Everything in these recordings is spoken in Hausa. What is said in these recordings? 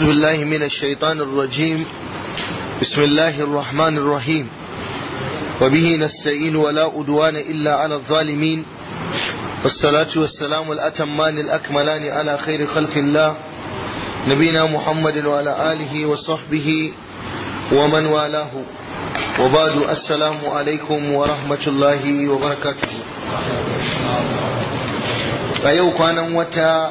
أعوذ بالله من الشيطان الرجيم بسم الله الرحمن الرحيم وبه نستعين ولا أدوان إلا على الظالمين والصلاة والسلام الأتمان الأكملان على خير خلق الله نبينا محمد وعلى آله وصحبه ومن والاه وبعد السلام عليكم ورحمة الله وبركاته أيوة كان وتا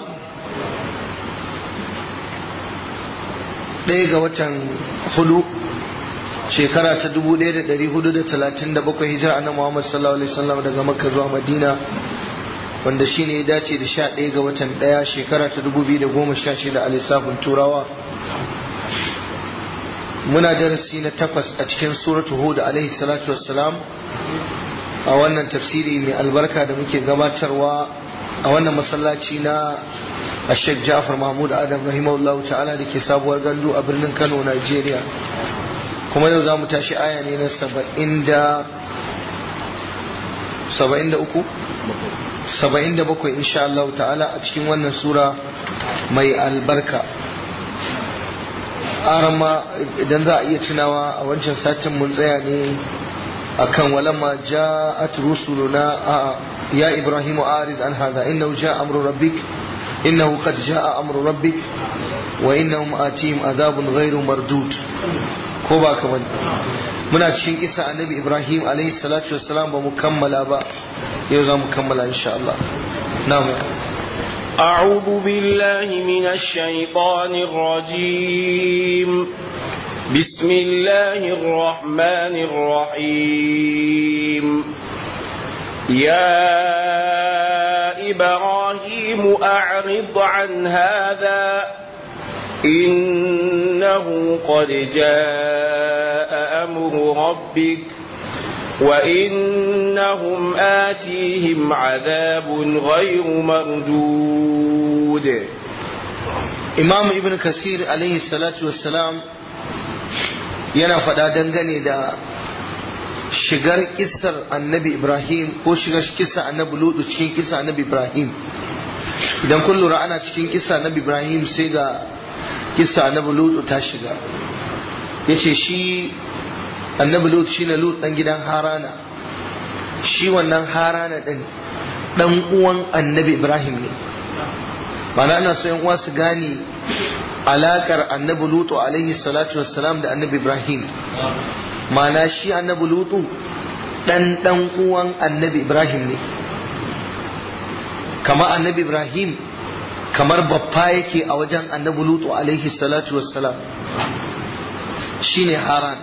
ɗaya ga watan hudu shekara ta 1437 hijira annabi Muhammad sallallahu alaihi wasallam daga Makka zuwa Madina wanda shine ya dace da 11 ga watan ɗaya shekara ta 2016 a lissafin Turawa muna darasi na takwas a cikin suratu Hud alaihi salatu wassalam a wannan tafsiri mai albarka da muke gabatarwa a wannan masallaci na Sheikh Ja'far Mahmud Adam rahimahullah ta'ala da ke sabuwar gandu a birnin Kano Najeriya kuma yau za mu tashi aya ne na saba'in da saba'in da uku saba'in da bakwai insha Allah ta'ala a cikin wannan sura mai albarka arama idan za a iya tunawa a wancan satin mun tsaya ne akan walamma ja'at rusuluna a ya ibrahimu arid an hadha innahu ja'a amru rabbik إنه قد جاء أمر ربك وإنهم آتيهم عذاب غير مردود كوبا كمان muna cikin isa annabi ibrahim alaihi salatu wassalam ba mu kammala ba yau za mu kammala insha Allah namu أعوذ بالله من الشيطان الرجيم بسم الله الرحمن الرحيم يا إبراهيم أعرض عن هذا إنه قد جاء أمر ربك وإنهم آتيهم عذاب غير مردود إمام ابن كثير عليه الصلاة والسلام yana faɗa dangane da shigar kisar annabi ibrahim ko shigar kisa annabi lutu cikin kisa annabi ibrahim idan kun lura ana cikin kisa annabi ibrahim sai ga kisa annabi lutu ta shiga ya ce shi annabi lutu shi na lutu ɗan gidan harana shi wannan harana ɗin ɗan uwan annabi ibrahim ne mana ana so uwa su gane alakar annabi lutu alaihi salatu wassalam da annabi ibrahim mana shi annabi lutu dan dan uwan annabi ibrahim ne kama annabi ibrahim kamar babba yake a wajen annabi lutu alaihi salatu wassalam shine haran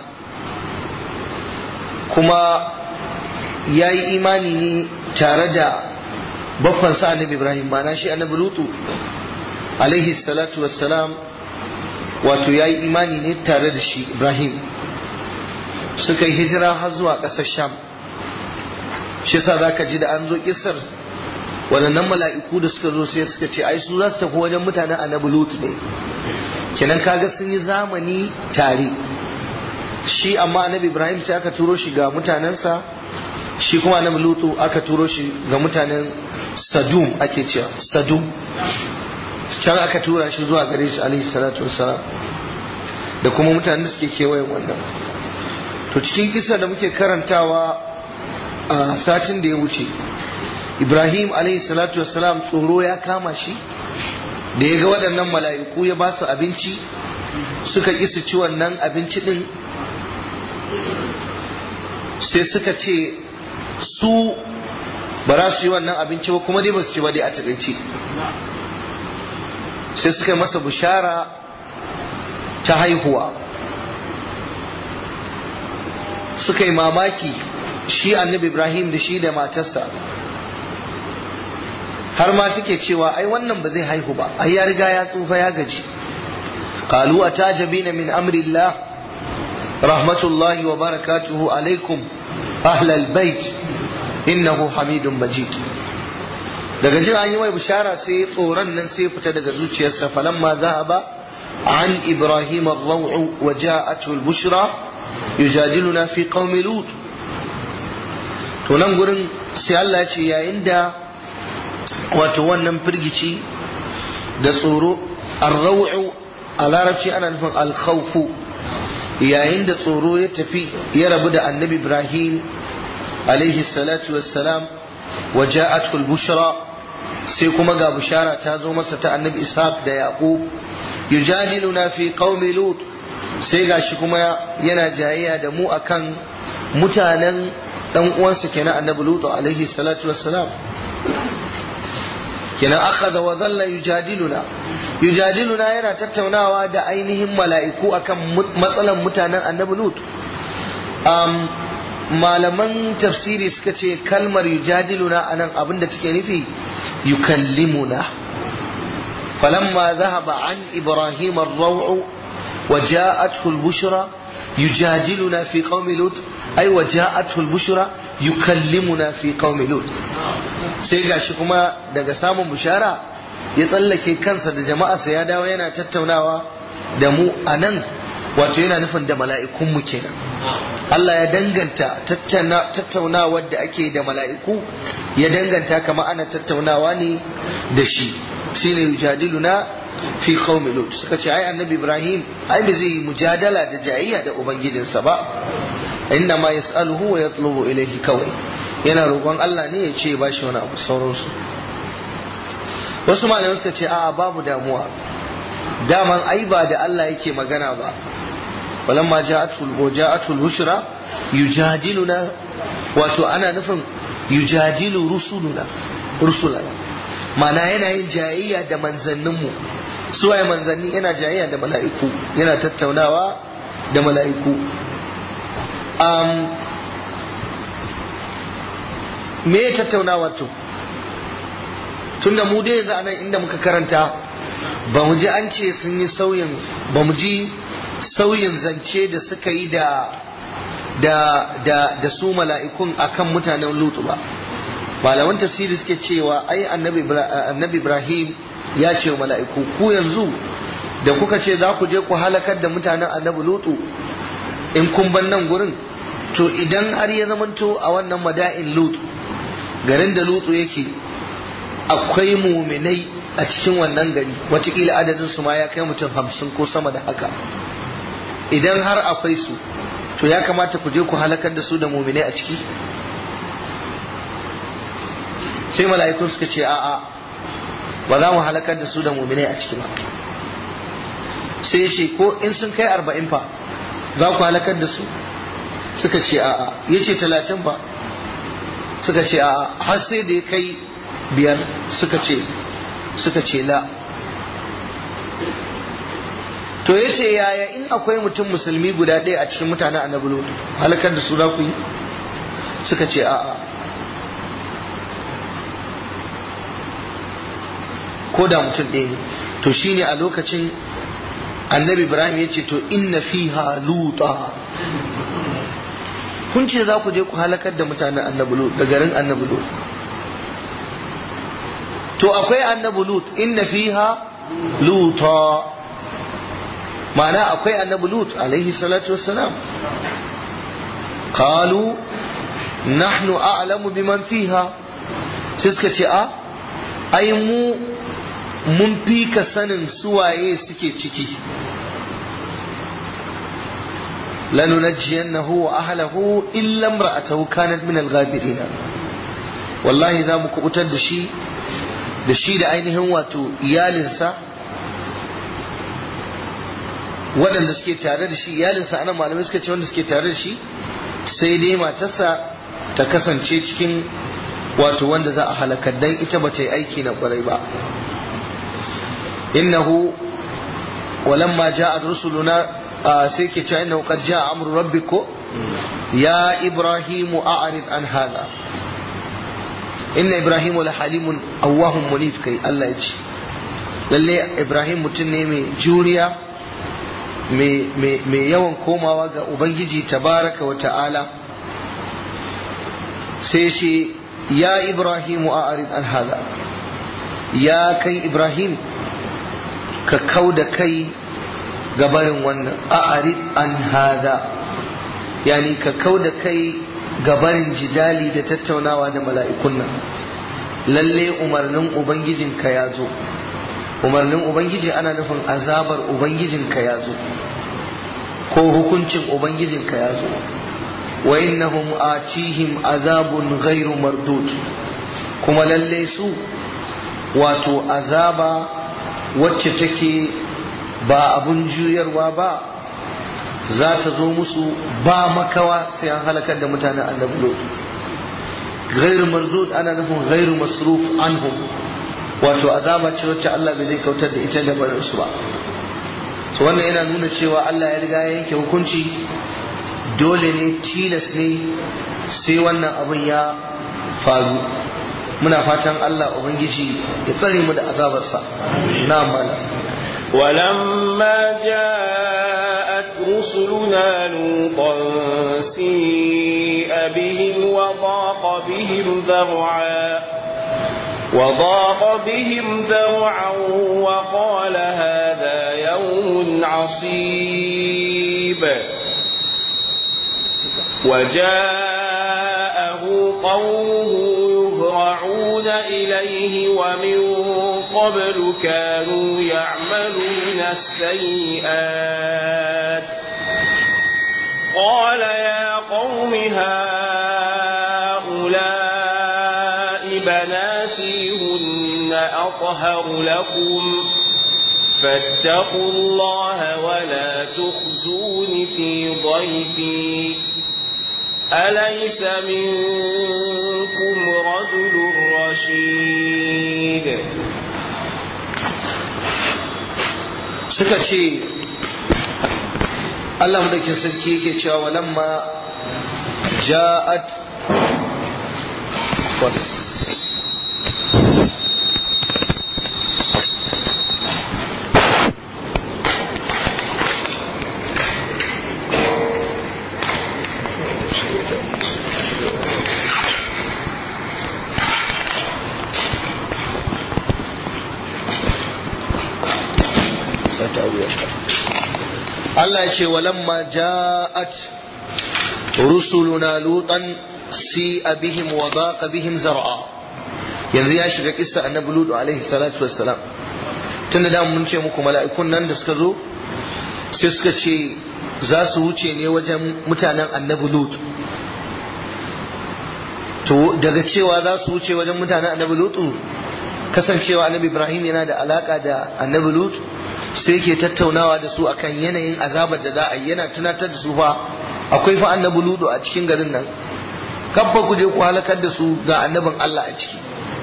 kuma ya yi imani ne tare da babbansa annabi ibrahim mana shi annabi lutu alaihi salatu wassalam wato ya yi imani ne tare da shi ibrahim suka yi hijira har zuwa ƙasar sham shi sa za ka ji da an zo kisar waɗannan mala'iku da suka zo sai suka ce ai su za su tafi wajen mutanen annabi lutu ne kenan kaga sun yi zamani tare shi amma annabi ibrahim sai aka turo shi ga mutanensa shi kuma annabi lutu aka turo shi ga mutanen sadum ake cewa sadum can aka tura shi zuwa gare shi alaihi salatu wassalam da kuma mutanen da suke kewayen wannan to cikin kisa da muke karantawa a satin da ya wuce ibrahim alaihi salatu wassalam tsoro ya kama shi da ya ga waɗannan mala'iku ya ba su abinci suka ƙi ci wannan abinci ɗin sai suka ce su ba za su yi wannan abinci ba kuma dai ba su ci ba dai a taƙaice sai suka yi masa bishara ta haihuwa suka yi mamaki shi annabi ibrahim da shi da matarsa har ma take cewa ai wannan ba zai haihu ba ai ya riga ya tsufa ya gaji qalu atajabina min amri allah rahmatullahi wa barakatuhu alaikum ahlal bait innahu hamidun majid daga jin an yi mai bishara sai tsoron nan sai fita daga zuciyarsa falamma zahaba an ibrahim ar-raw'u wa ja'atuhu al-bushra yujadiluna fi qaumi lut to nan gurin sai Allah ya ce yayin da wato wannan firgici da tsoro ar-raw'u a larabci ana nufin alkhawfu yayin da tsoro ya tafi ya rabu da annabi ibrahim alaihi salatu wassalam wa ja'atul bushra sai kuma ga bushara ta zo masa ta annabi ishaq da yaqub yujadiluna fi qaumi lut sai gashi kuma yana jayayya da mu akan mutanen dan uwansa kenan annabi lut alaihi salatu wassalam kenan akhadha wa dhalla yujadiluna yujadiluna yana tattaunawa da ainihin mala'iku akan matsalan mutanen annabi lut um, malaman tafsiri suka ce kalmar yujadiluna anan abinda take nufi yukallimuna falamma dhahaba an ibrahim ar-raw'u wa ja'athu al-bushra yujadiluna fi qaumi lut ay wa ja'athu al-bushra yukallimuna fi qaumi lut sai gashi kuma daga samun bushara ya tsallake kansa da jama'arsa ya dawo yana tattaunawa da mu a nan wato yana nufin da mala'ikunmu kenan Allah ya danganta tattaunawar da ake da mala'iku ya danganta kama ana tattaunawa ne da shi shine yujadiluna fi qaumi lut suka ce ai annabi ibrahim ai ba zai yi mujadala da jayayya da ubangijinsa ba inna ma yas'aluhu wa yatlubu ilayhi kawai yana roƙon Allah ne ya ce ba shi wani abu sauransu wasu malamai suka ce a'a babu damuwa daman ai ba da Allah yake magana ba walamma ja'atul wa ja'atul bushra yujadiluna wato ana nufin yujadilu rusuluna rusulana mana yana yin jayayya da manzanninmu su waye manzanni yana jayayya da mala'iku yana tattaunawa da mala'iku um, me ya tattaunawa to tunda mu dai yanzu anan inda muka karanta ba mu ji an ce sun yi sauyin ba mu ji sauyin zance da suka yi da da da da su mala'ikun akan mutanen lutu ba malaman tafsiri suke cewa ai annabi annabi ibrahim ya ce mala'iku ku yanzu da kuka ce za ku je ku halakar da mutanen annabi lutu in kun ban nan gurin to idan har ya zamanto a wannan mada'in lutu garin da lutu yake akwai muminai a cikin wannan gari watakila adadin su ma ya kai mutum hamsin ko sama da haka idan har akwai su to ya kamata ku je ku halakar da su da muminai a ciki sai mala'ikun suka ce a'a ba za mu halakar da su da muminai a ciki ba sai ya ce ko in sun kai arba'in fa za ku halakar da su suka ce a'a ya ce talatin fa suka ce a'a har sai da ya kai biyar suka ce suka ce la to ya ce yaya in akwai mutum musulmi guda ɗaya a cikin mutanen annabi lutu halakar da su za ku yi suka ce a'a ko da mutum ɗaya ne to shine a lokacin annabi ibrahim ya ce to inna fiha luta kun ce za ku je ku halakar da mutanen annabi lut da garin annabi lut to akwai annabi lut inna fiha luta ma'ana akwai annabi lut alaihi salatu wassalam qalu nahnu a'lamu biman fiha sai suka ce a ai mu mun fi ka sanin suwaye suke ciki lanunajjiyannahu wa ahlahu illa imra'atahu kanat min al-ghabirin wallahi za mu kubutar da shi da shi da ainihin wato iyalinsa waɗanda suke tare da shi iyalinsa ana malamai suka ce wanda suke tare da shi sai dai matarsa ta kasance cikin wato wanda za a halakar dan ita ba ta yi aiki na ƙwarai ba innahu walamma ja'at rusuluna sai ke cewa innahu qad ja'a amru rabbiko ya ibrahimu a'rid an hada inna ibrahimu la halimun awwahum munif kai Allah ya ce lalle ibrahim mutum ne mai juriya mai yawan komawa ga ubangiji tabaraka wa ta'ala sai ce ya ibrahimu a'rid an hada ya kai ibrahim ka kau da kai gabarin wannan a'rid an hada yani ka kau da kai gabarin jidali da tattaunawa da mala'ikun nan lalle umarnin ubangijinka ya zo umarnin ubangiji ana nufin azabar ubangijinka ya zo ko hukuncin ubangijinka ya zo wa innahum atihim azabun ghairu mardud kuma lalle su wato azaba wacce take ba abun juyarwa ba za ta zo musu ba makawa sai an halakar da mutanen annabi lot ghairu mardud ana nufin ghairu masruf anhum wato azaba ce wacce Allah bai zai kautar da ita da barin su ba to wannan yana nuna cewa Allah ya riga ya yanke hukunci dole ne tilas ne sai wannan abin ya faru muna fatan Allah ubangiji ya tsare mu da azabarsa na mala ولما جاءت رسلنا لوطا سيء بهم وضاق بهم ذرعا وضاق بهم ذرعا وقال هذا يوم عصيب وجاءه قومه يهرعون إليه ومن قبل كانوا يعملون السيئات قال يا قوم هؤلاء بناتي هن أطهر لكم فاتقوا الله ولا تخزون في ضيفي أليس منكم رجل رشيد suka ce Allah madaukin sarki yake cewa walamma ja'at Allah ya ce walamma ja'at rusuluna lutan si bihim wa daqa bihim zar'a yanzu ya shiga kissa annabi lutu alaihi salatu wassalam tunda da mun ce muku mala'ikun nan da suka zo sai suka ce za su wuce ne wajen mutanen annabi lutu to daga cewa za su wuce wajen mutanen annabi lutu kasancewa annabi ibrahim yana da alaka da annabi lutu sai ke tattaunawa da su akan yanayin azabar da za a yi yana tunatar da su fa akwai fa annabi ludu a cikin garin nan kabba ku je ku halakar da su ga annabin Allah a ciki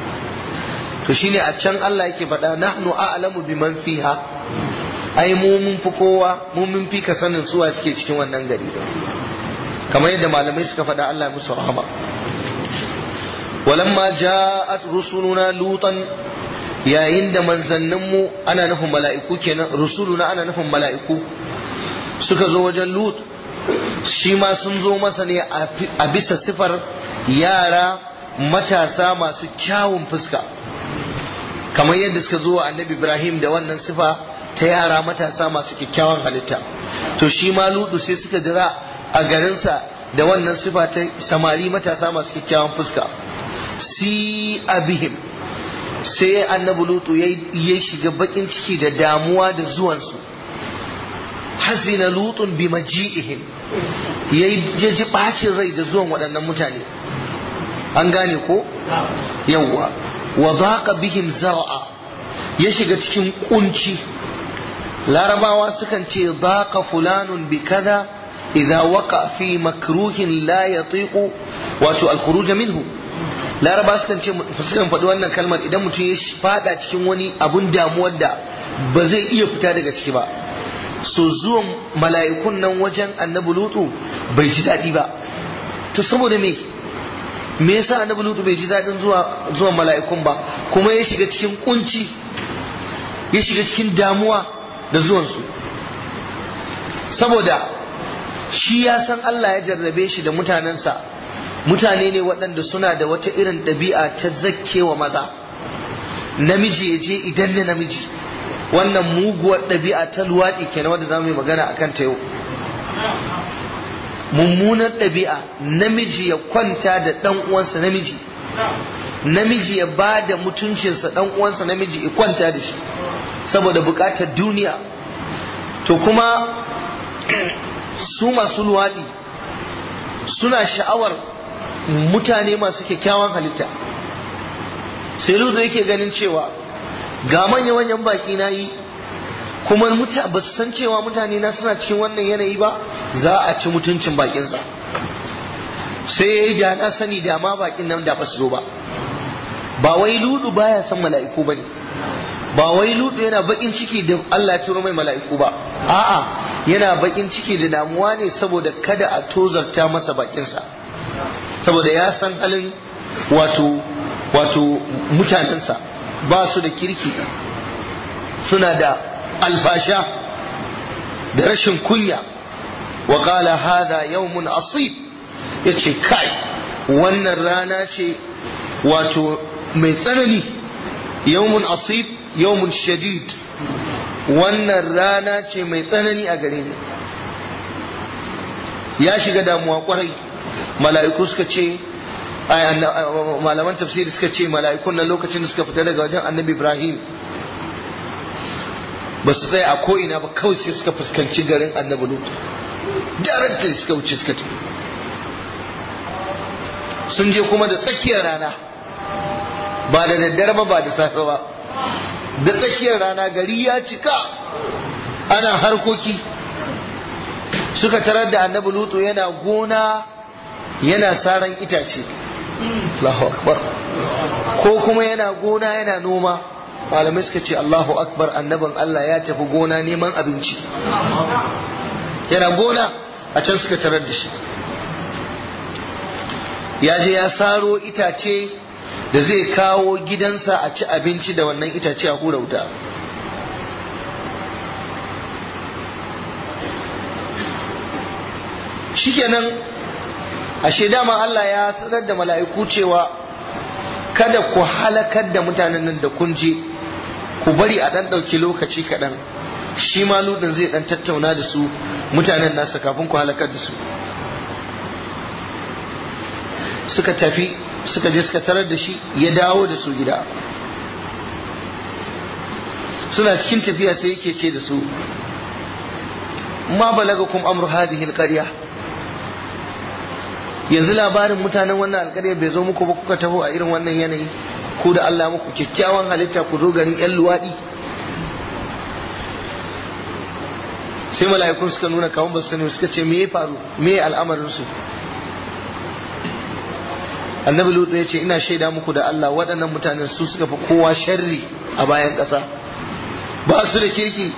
to shine a can Allah yake faɗa nahnu a'lamu biman fiha ai mu mun fi kowa mu mun fi ka sanin su a suke cikin wannan gari kamar yadda malamai suka faɗa Allah musu rahama walamma ja'at rusuluna lutan yayin da manzanninmu ana nufin mala'iku kenan rusuluna ana nufin mala'iku suka zo wajen lut shi ma sun zo masa ne a bisa sifar yara matasa masu kyawun fuska kamar yadda suka zo wa annabi ibrahim da wannan sifa ta yara matasa masu kyakkyawan halitta to shi ma ludu sai suka jira a garinsa da wannan sifa ta samari matasa masu kyakkyawan fuska si abihim sai annabi lutu ya shiga bakin ciki da damuwa da zuwansu hazina lutun bi maji'ihim ya ji bacin rai da zuwan waɗannan mutane an gane ko yawwa wa daqa bihim zar'a ya shiga cikin kunci larabawa sukan ce daqa fulanun bi kaza idza waqa fi makruhin la yatiqu wato al-khuruj minhu laraba sukan ce sukan faɗi wannan kalmar idan mutum ya fada cikin wani abun damuwar da ba zai iya fita daga ciki ba so zuwan mala'ikun nan wajen annabi lutu bai ji daɗi ba to saboda me me yasa annabi lutu bai ji daɗin zuwa zuwan mala'ikun ba kuma ya shiga cikin kunci ya shiga cikin damuwa da zuwansu saboda shi ya san Allah ya jarrabe shi da mutanensa mutane ne waɗanda suna da wata irin ɗabi'a ta zakkewa maza namiji ya je idan ne namiji wannan muguwar ɗabi'a ta luwaɗi kenan wadda za mu yi magana a kan ta yau mummunar ɗabi'a namiji ya kwanta da ɗan uwansa namiji namiji ya ba da mutuncinsa ɗan uwansa namiji ya kwanta da shi saboda bukatar duniya to kuma su masu luwaɗi suna sha'awar mutane masu kyakkyawan halitta sai da yake ganin cewa ga manya-manyan baki na yi kuma ba su san cewa mutane na suna cikin wannan yanayi ba za a ci mutuncin bakinsa sai ya yi da na sani da ma bakin nan da ba su zo ba ba wai ludu baya san mala'iku ba ne ba wai ludu yana bakin ciki da Allah ya turo mai mala'iku ba a'a yana bakin ciki da damuwa ne saboda kada a tozarta masa bakinsa saboda ya san halin wato wato mutanensa ba su da kirki suna da alfasha da rashin kunya wa qala hadha yawmun asib yace kai wannan rana ce wato mai tsanani yawmun asib yawmun shadid wannan rana ce mai tsanani a gare ni ya shiga damuwa kwarai mala'iku suka ce malaman tafsiri suka ce mala'ikun nan lokacin da suka fita daga wajen annabi ibrahim ba su tsaya a ko'ina ba kawai sai suka fuskanci garin annabi lut directly suka wuce suka tafi sun je kuma da tsakiyar rana ba da daddare ba ba da safe ba da tsakiyar rana gari ya cika ana harkoki suka tarar da annabi lutu yana gona yana saran itace Allahu akbar ko kuma yana gona yana noma malamai suka ce Allahu akbar annabin Allah ya tafi gona neman abinci yana gona a can suka tarar da shi ya je ya saro itace da zai kawo gidansa a ci abinci da wannan itace a hura wuta shikenan ashe dama Allah ya sanar da mala'iku cewa kada ku halakar da mutanen nan da kun je ku bari a dan ɗauki lokaci kaɗan shi ma ludin zai dan tattauna da su mutanen nasa kafin ku halakar da su suka tafi suka je suka tarar da shi ya dawo da su gida suna cikin tafiya sai yake ce da su ma balagakum amru hadhihi alqarya yanzu labarin mutanen wannan alƙarya bai zo muku ba kuka taho a irin wannan yanayi ku da Allah muku kyakkyawan halitta ku zo garin yan luwaɗi sai mala'ikun suka nuna kawun ba su sani suka ce me ya faru me ya al'amarin su annabi lutu ya ce ina shaida muku da Allah waɗannan mutanen su suka fi kowa sharri a bayan ƙasa ba su da kirki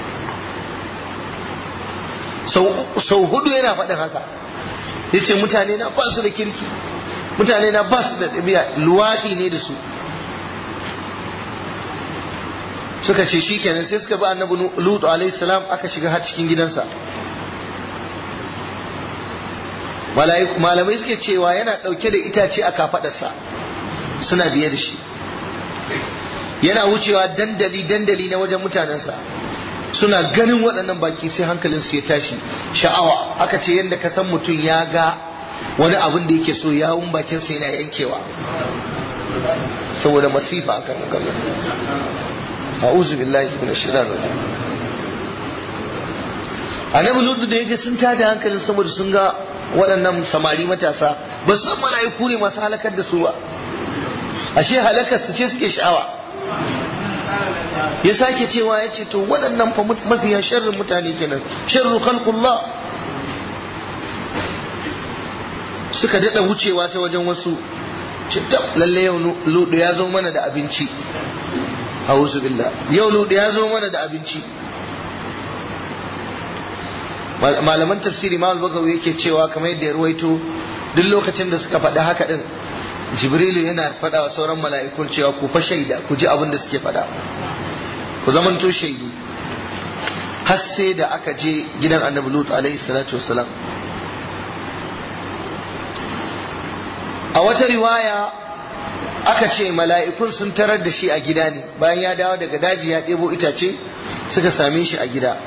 sau hudu yana faɗin haka ya ce mutane na ba su da kirki mutane na ba su da ɗabi'a luwaɗi ne da su suka ce shi kenan sai suka bi annabi lutu alaihi salam aka shiga har cikin gidansa malamai suke cewa yana ɗauke da itace a kafaɗarsa suna biye da shi yana wucewa dandali dandali na wajen mutanensa suna ganin waɗannan baki sai hankalinsu ya tashi sha'awa aka ce yadda ka san mutum ya ga wani abin da yake so yawun bakinsa yana yankewa saboda masifa a kan kallon a'udhu billahi minash shaitanir rajim annabi lutu da yake sun tada hankalin saboda sun ga waɗannan samari matasa ba su san mala'iku ne masu halakar da su ba ashe halakar su ce suke sha'awa ya sake cewa ya ce to waɗannan fa mafiya sharrin mutane kenan sharru khalqullah suka daɗa wucewa ta wajen wasu ce lalle yau ludu ya zo mana da abinci a'udhu billah yau ludu ya zo mana da abinci malaman tafsiri ma bagawi yake cewa kamar yadda ya ruwaito duk lokacin da suka faɗi haka din jibrilu yana faɗa wa sauran mala'ikun cewa ku fa shaida ku ji abin da suke faɗa ku zamanto shaidu har sai da aka je gidan annabi lut alaihi salatu wassalam a wata riwaya aka ce mala'ikun sun tarar da shi a gida ne bayan ya dawo daga daji ya ɗebo itace suka same shi a gida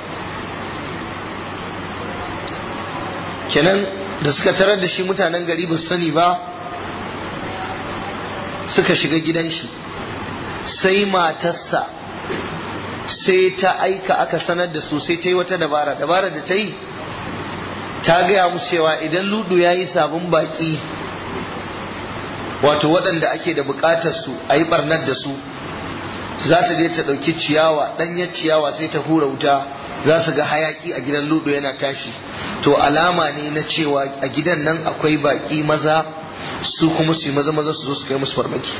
kenan da suka tarar da shi mutanen gari ba su sani ba suka shiga gidan shi sai matarsa sai ta aika aka sanar da su sai ta yi wata dabara dabara da ta yi ta gaya musu cewa idan ludu ya yi sabon baki wato waɗanda ake da buƙatar su a yi ɓarnar da su za ta je ta ɗauki ciyawa ɗanyar ciyawa sai ta hura wuta za su ga hayaki a gidan ludo yana tashi to alama ne na cewa a gidan nan akwai baƙi maza su kuma su yi maza maza su zo su kai musu farmaki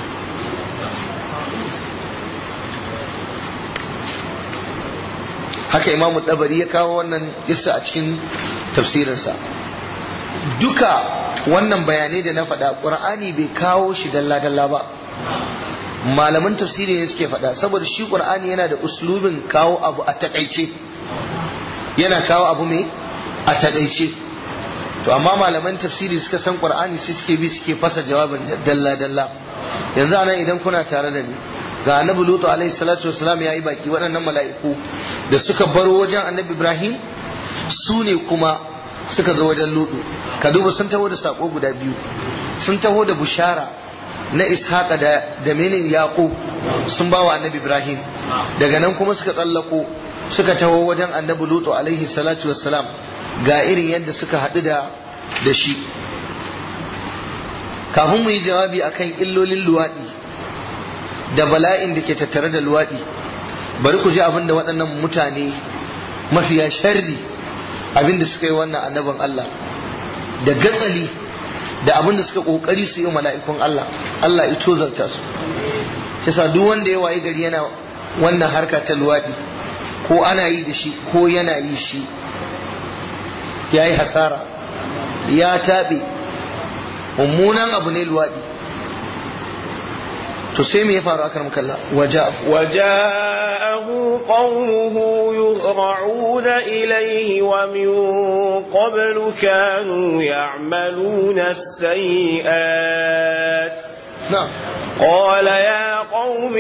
haka imamu ɗabari ya kawo wannan isa a cikin tafsirinsa duka wannan bayanai da na faɗa ƙur'ani bai kawo shi dalla-dalla ba malaman tafsiri ne suke faɗa saboda shi ƙur'ani yana da uslubin kawo abu a taƙaice yana kawo abu mai a taƙaice to amma malaman tafsiri suka san ƙur'ani sai suke bi suke fasa jawabin dalla-dalla yanzu anan idan kuna tare da ni ga annabi lutu alaihi salatu wasalam ya yi baki waɗannan mala'iku da suka baro wajen annabi ibrahim su ne kuma suka zo wajen lutu ka duba sun taho da sako guda biyu sun taho da bushara na ishaqa da da menin yaqub sun ba wa annabi ibrahim daga nan kuma suka tsallako suka taho wajen annabi lutu alaihi salatu wassalam ga irin yadda suka haɗu da da shi kafin mu yi jawabi akan illolin luwaɗi da bala'in da ke tattare da luwaɗi bari ku ji abin da waɗannan mutane mafiya sharri abin da suka yi wannan annabin Allah da gatsali da abin da suka kokari su yi mala'ikun Allah Allah ya tozarta su kisa duk wanda ya waye gari yana wannan harka ta luwaɗi ko ana yi da shi ko yana yi shi ya yi hasara ya taɓe mummunan abu ne luwaɗi to sai me ya faru akan mukalla waja وجاءه قومه يهرعون إليه ومن قبل كانوا يعملون السيئات na'am قال يا قوم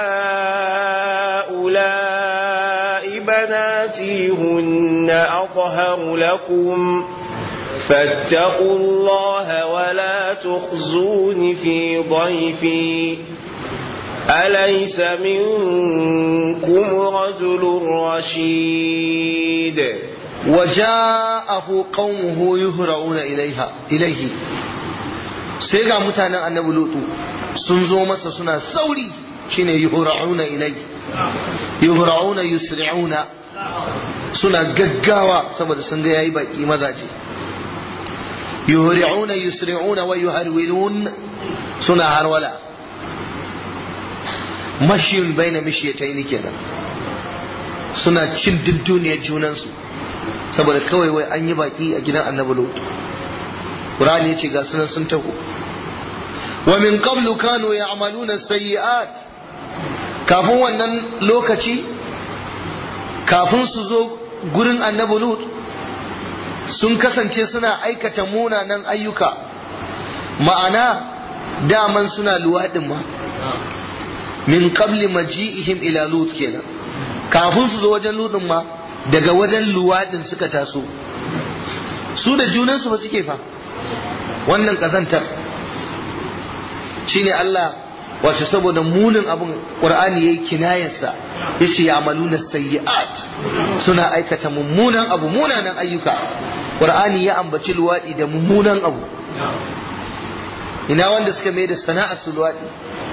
هؤلاء بناتي هن أطهر لكم فاتقوا الله ولا تخزون في ضيفي أليس منكم رجل رشيد وجاءه قومه يهرعون إليها إليه sai ga mutanen annabi lutu sun zo masa suna sauri shine yuhra'una ilai yuhra'una yusri'una suna gaggawa saboda sun ga yayi baki mazaje yuhra'una yusri'una wa yuharwilun suna harwala mashin baina mishiyataini kenan suna cin dunduniyar junansu saboda kawai wai an yi baki a gidan annabi lutu Qur'ani yace ga sunan sun taho wa min qablu kanu ya'maluna sayyi'at kafin wannan lokaci kafin su zo gurin annabi Lut sun kasance suna aikata munanan ayyuka ma'ana daman suna luwaɗin ma min qabli maji'ihim ila Lut kenan kafin su zo wajen Lutin ma daga wajen luwaɗin suka taso su da junansu ba suke fa wannan kazantar shine Allah wato saboda munin abin Qur'ani yayi kinayarsa yace ya amaluna sayyi'at suna aikata mummunan abu munanan ayyuka Qur'ani ya ambaci luwadi da mummunan abu ina wanda suka mai da sana'ar su luwadi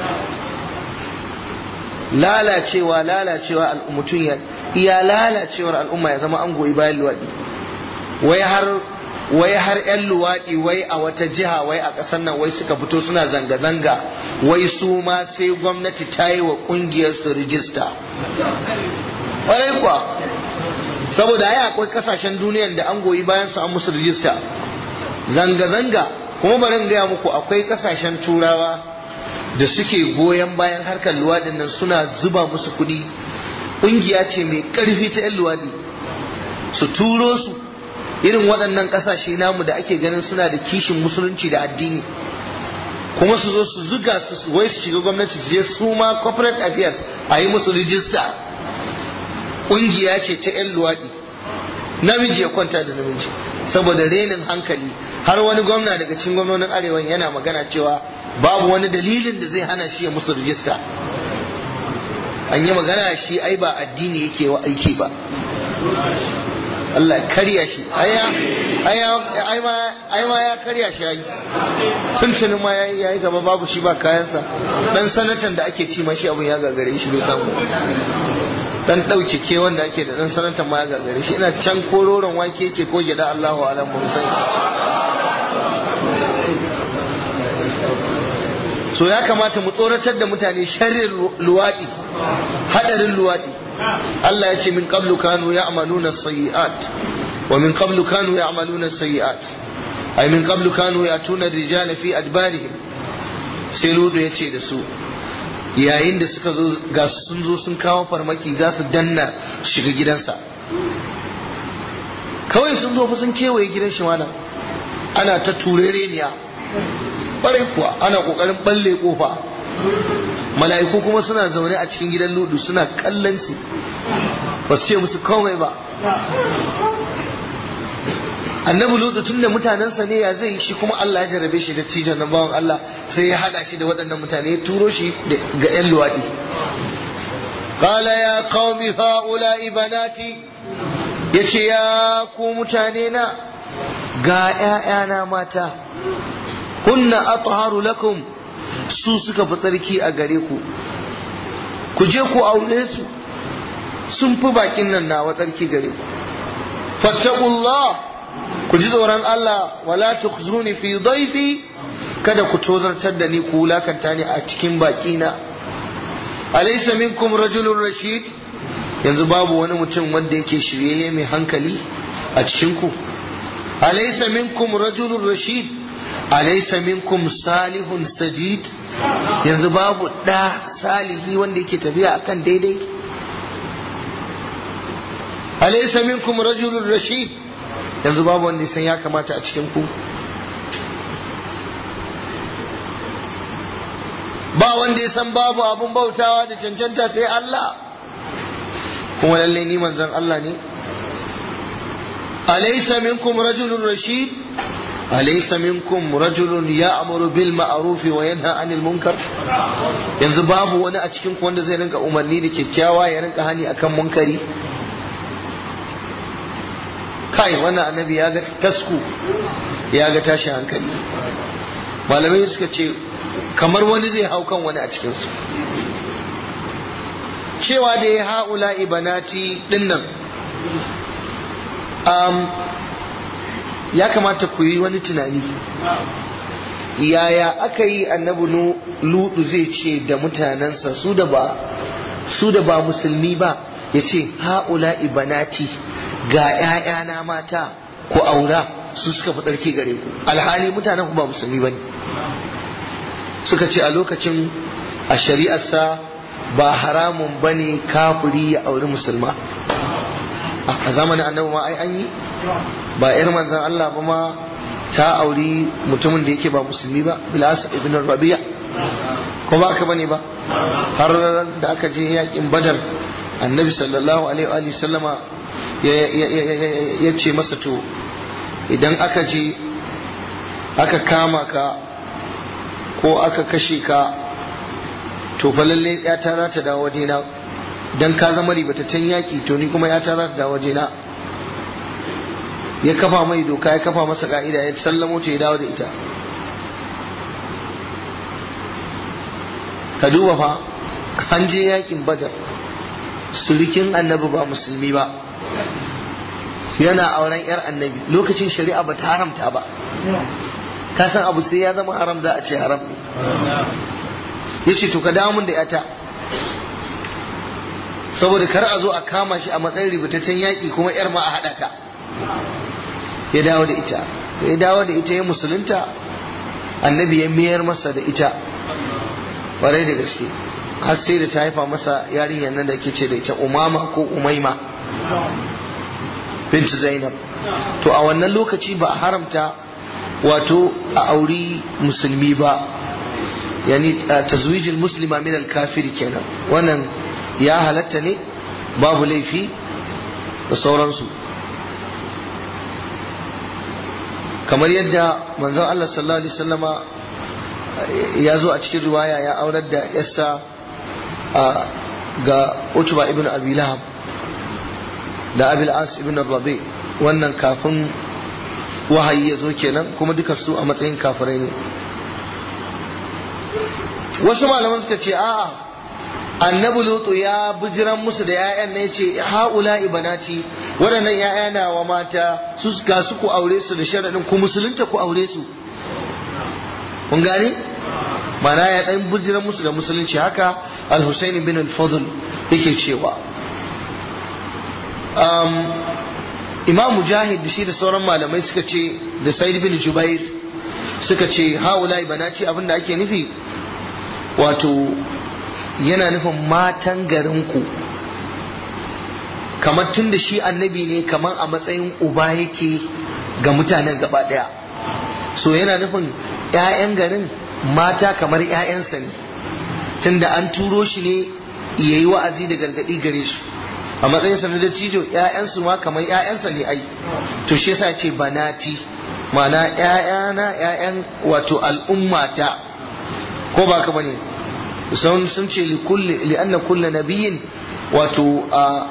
lalacewa lalacewa mutum ya iya lalacewar al'umma ya zama an goyi bayan luwadi wai har wai har 'yan luwaɗi wai a wata jiha wai a ƙasar nan wai suka fito suna zanga-zanga wai su ma sai gwamnati ta yi wa ƙungiyar su rijista ƙwarai kuwa saboda ai akwai ƙasashen duniyan da an goyi bayan su an musu rijista zanga-zanga kuma bari in gaya muku akwai ƙasashen turawa da suke goyon bayan harkar luwaɗin nan suna zuba musu kuɗi ƙungiya ce mai ƙarfi ta 'yan luwaɗi su turo su irin waɗannan ƙasashe namu da ake ganin suna da kishin musulunci da addini kuma su zo su zuga su wai su shiga gwamnati su je su ma corporate affairs a yi musu rijista ƙungiya ce ta 'yan luwaɗi namiji ya kwanta da namiji saboda renin hankali har wani gwamna daga cikin gwamnonin arewa yana magana cewa babu wani dalilin da zai hana shi ya musu rijista an yi magana shi ai ba addini yake wa aiki ba Allah karya shi ai ma ya karya shi ai tuntunin ma ya yi ya yi gaba babu shi ba kayansa dan sanatan da ake ci mashi abin ya gagare shi bai samu dan ɗauke ke wanda ake da dan sanatan ma ya gagare shi ina can kororon wake ke ko gida Allahu alam mun sai so ya kamata mu tsoratar da mutane sharrin luwaɗi hadarin luwaɗi Allah ya ce min qablu kanu ya'maluna sayyi'at wa min qablu kanu ya'maluna sayyi'at ay min qablu kanu yatuna rijala fi adbarihim sai ludu ya ce da su yayin da suka zo ga sun zo sun kawo farmaki za su danna shiga gidansa kawai sun zo fa sun kewaye gidan shi mana ana ta turereniya ƙwarai kuwa ana ƙoƙarin balle kofa mala'iku kuma suna zaune a cikin gidan ludu suna kallon su ba su ce musu komai ba annabi ludu tun da mutanensa ne ya zai shi kuma Allah ya jarabe shi da cijon na bawan Allah sai ya hada shi da waɗannan mutane ya turo shi ga 'yan luwaɗi qala ya qaumi haula'i banati yace ya ku mutane na ga 'ya'yana mata kunna atharu lakum su suka fi tsarki a gare ku ku je ku aure su sun fi bakin nan nawa tsarki gare ku fattaqullah ku ji tsoron Allah wala tukhzuni fi dhaifi kada ku tozartar da ni ku wulakanta ni a cikin baki na alaysa minkum rajulun rashid yanzu babu wani mutum wanda yake shiryayye mai hankali a cikin ku alaysa minkum rajulun rashid alaysa minkum salihun sajid yanzu babu da salihi wanda yake tafiya akan daidai alaysa minkum rajulun rashid yanzu babu wanda san ya kamata a cikin ku ba wanda ya san babu abun bautawa da cancanta sai Allah kuma lalle ni manzon Allah ne alaysa minkum rajulun rashid alaysa minkum rajulun ya'muru bil ma'ruf wa yanha 'anil munkar yanzu babu wani a cikin ku wanda zai rinka umarni da kyakkyawa ya rinka hani akan munkari kai wannan annabi ya ga tasku ya ga tashi hankali malamai suka ce kamar wani zai hau kan wani a cikinsu cewa da ya ha'ula ibanati dinnan um, ya kamata ku yi wani tunani yaya aka yi annabi ludu zai ce da mutanensa su da ba su da ba musulmi ba ya ce ha'ula ibanati ga ‘ya'yana mata ko aura su suka fi tsarki gare ku alhali mutanen ku ba musulmi ba ne suka ce a lokacin a shari'arsa ba haramun ba ne kafiri ya auri musulma a zamanin annabi ma ai an yi ba ‘yar manzan Allah ba ma ta auri mutumin da yake ba musulmi ba bilas ibn rabi'a ko ba aka bane ba har da aka je yakin badar annabi sallallahu alaihi wa sallama ya ce masa to idan aka je aka kama ka ko aka kashe ka to fa lalle yata za ta dawo wajena dan ka zama ribataccen yaki to ni kuma yata za ta dawo wajena ya kafa mai doka ya kafa masa ka'ida ya sallamo ta ya dawo da ita ka duba fa an je yakin badar surikin annabi ba musulmi ba yana auren yar annabi lokacin shari'a ba ta haramta ba ka san abu sai ya zama haram za a ce haram ne ya ce to ka dawo mun da yata saboda kar a zo a kama shi a matsayin ribataccen yaƙi kuma yar ma a haɗa ta ya dawo da ita ya dawo da ita ya musulunta annabi ya mayar masa da ita ƙwarai da gaske har sai da ta haifa masa yarinyar nan da ke ce da ita umama ko umaima bint zainab to a wannan lokaci ba a haramta wato a auri musulmi ba yani tazwijil muslima min al-kafiri kenan wannan ya halatta ne babu laifi da sauransu kamar yadda manzon Allah sallallahu alaihi wasallama ya zo a cikin riwaya ya aurar da yassa ga Utba ibn Abi Lahab da Abil As ibn Rabi wannan kafin wahayi ya zo kenan kuma duka su a matsayin kafirai ne wasu malaman suka ce a'a annabi lutu ya bijiran musu da 'ya'yan ne ce haula ibanati waɗannan 'ya'ya na wa mata su ga su ku aure su da sharaɗin ku musulunta ku aure su kun gane mana ya ɗan bijiran musu da musulunci haka al-husaini bin al-fadl yake cewa imam mujahid da shi da sauran malamai suka ce da sa'id bin jubair suka ce haula ibanati abinda ake nufi wato yana nufin matan garinku kamar tun da shi annabi ne kamar a matsayin uba yake ga mutanen gaba daya so yana nufin 'ya'yan garin mata kamar 'ya'yansa ne tun da an turo shi ne ya yi wa'azi da gargaɗi gare su a matsayin sa na dattijo 'ya'yansu ma kamar 'ya'yansa ne ai to shi yasa ce banati ma'ana 'ya'yana 'ya'yan wato al'ummata ko ba ka bane sun sun ce li kulli li anna kullu nabiyyin wato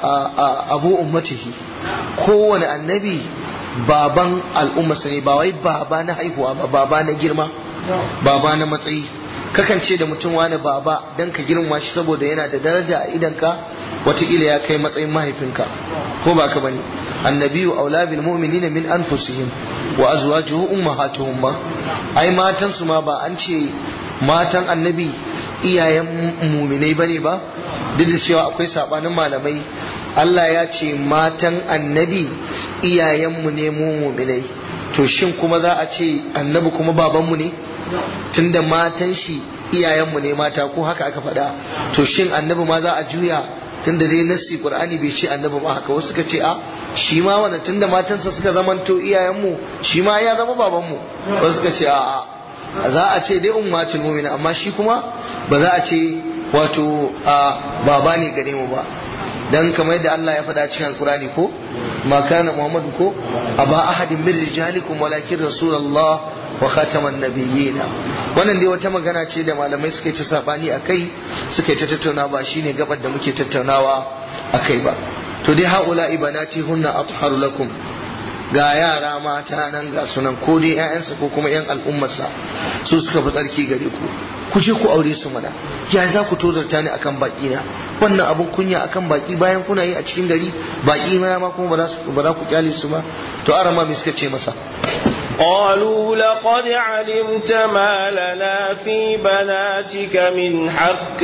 abu ummatihi kowane annabi baban al'ummarsa ne ba wai baba na haihuwa ba baba na girma baba na matsayi kakan ce da mutum wani baba dan ka girma shi saboda yana da daraja a idanka watakila ya kai matsayin mahaifinka ko ba ka bane annabiyu aula bil mu'minina min anfusihim wa azwajuhu ummahatuhum ma ai matan su ma ba an ce matan annabi iyayen muminai bane ba duk da cewa akwai sabanin malamai Allah ya ce matan annabi iyayenmu ne mu muminai to shin kuma za a ce annabi kuma babanmu ne tunda matan shi iyayenmu ne mata ko haka aka faɗa to shin annabi ma za a juya tunda dai nassi qur'ani bai ce annabi ba haka wasu suka ce a shi ma wannan tunda matansa suka zamanto iyayenmu shi ma ya zama babanmu wasu suka ce a a za a ce dai ummatul mu'mina amma shi kuma ba za a ce wato a baba ne gare mu ba dan kamar yadda Allah ya faɗa cikin alkurani ko ma kana muhammadu ko aba ahadin min rijalikum walakin rasulullah wa khataman nabiyina wannan dai wata magana ce da malamai suka yi ta sabani akai suka yi ta tattauna ba shine gabar da muke tattaunawa akai ba to dai haula ibanati hunna atharu lakum ga yara mata nan ga sunan ko dai ƴaƴansa ko kuma ƴan al'ummarsa su suka fi tsarki gare ku ku je ku aure su mana ya za ku tozarta ni akan baki na wannan abun kunya akan baki bayan kuna yi a cikin gari baki na ma kuma ba za ku kyale su ba to arama me suka ce masa قالوا لقد علمت ما لنا في بناتك من حق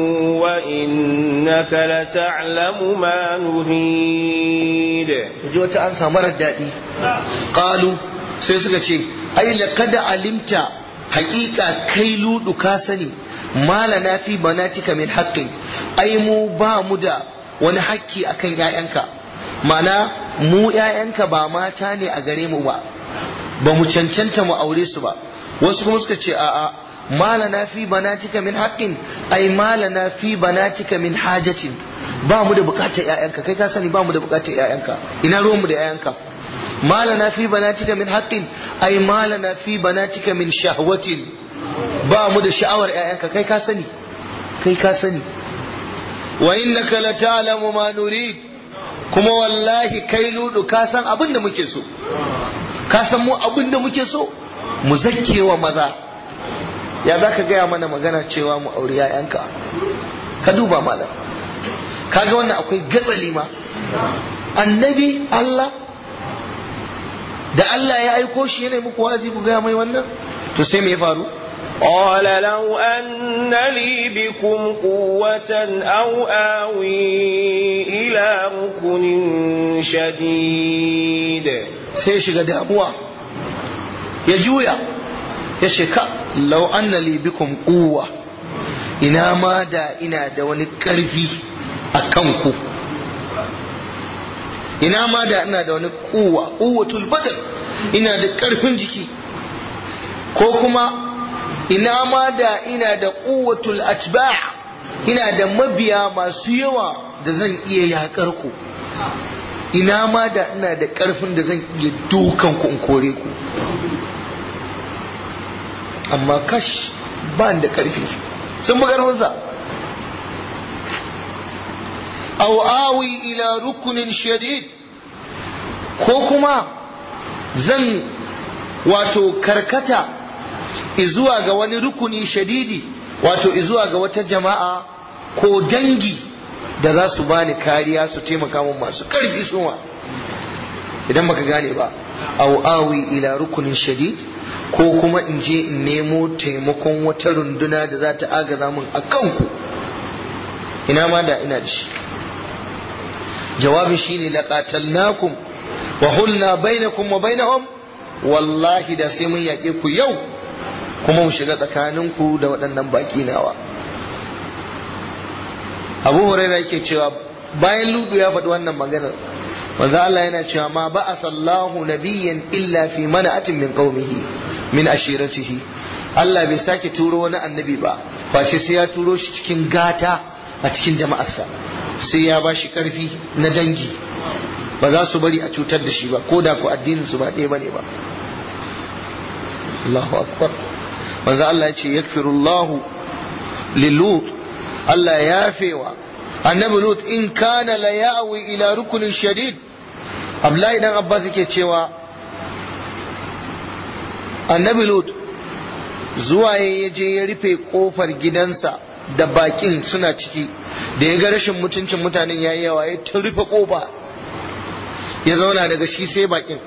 وإنك لتعلم ما نريد ji wata an samu daɗi ƙalu sai suka ce ai laqad alimta haƙiƙa kai ludu ka sani malana fi banatika min haqqin ai mu ba mu da wani haƙƙi akan ƴaƴanka ma'ana mu ƴaƴanka ba mata ne a gare mu ba ba mu cancanta mu aure su ba wasu kuma suka ce a'a malana fi banatika min haqqin ai malana fi banatika min hajatin ba mu da bukatar ƴaƴanka kai ka sani ba mu da bukatar ƴaƴanka ina ruwan mu da ƴaƴanka malana fi banatika min haqqin ai malana fi banatika min shahwatin ba mu da sha'awar ƴaƴanka kai ka sani kai ka sani wa innaka la ta'lamu ma nurid kuma wallahi kai ludu ka san abin da muke so ka san mu abin da muke so mu zakkewa maza ya za ka gaya mana magana cewa mu auri ‘ya'yanka ka duba malam kaga wannan akwai gatsali ma annabi Allah da Allah ya aiko shi yana muku wazi ku gaya mai wannan to sai me ya faru قال لو أن لي بكم قوة أو آوي إلى ركن شديد sai shiga damuwa ya juya ya sheka lau anna li bikum quwwa ina ma da ina da wani karfi a kanku ina ma da ina da wani quwwa quwwatul badal ina da karfin jiki ko kuma ina ma da ina da quwwatul atba' ina da mabiya masu yawa da zan iya yakar ku ina ma da ina da karfin da zan iya dukan ku in kore ku amma kash ba da karfi sun bi karfinsa aw awi ila rukunin shadid ko kuma zan wato karkata izuwa ga wani rukuni shadidi wato izuwa ga wata jama'a ko dangi da za su bani kariya su taimaka min masu karfi suma idan baka gane ba aw awi ila rukunin shadid ko kuma in je in nemo taimakon wata runduna da za ta agaza min a kanku ina ma da ina da shi jawabin shine laqatalnakum wa hulna bainakum wa bainahum wallahi da sai mun yaƙe ku yau kuma mu shiga tsakaninku da waɗannan baƙi nawa abu huraira yake cewa bayan ludu ya faɗi wannan maganar manzo Allah yana cewa ma ba asallahu nabiyyan illa fi mana'atin min qaumihi min ashiratihi Allah bai sake turo wani annabi ba face sai ya turo shi cikin gata a cikin jama'arsa sai ya ba shi karfi na dangi ba za su bari a cutar da shi ba ko da ku addinin su ba ɗaya bane ba Allahu akbar manzo Allah ya ce yakfirullahu lilut Allah ya yafewa annabi lut in kana la ya'wi ila rukunin shadid Abdullahi dan Abbas yake cewa annabi lut zuwa ya je ya rufe kofar gidansa da bakin suna ciki da ya ga rashin mutuncin mutanen yayi yawa ya ta rufe kofa ya zauna daga shi sai bakin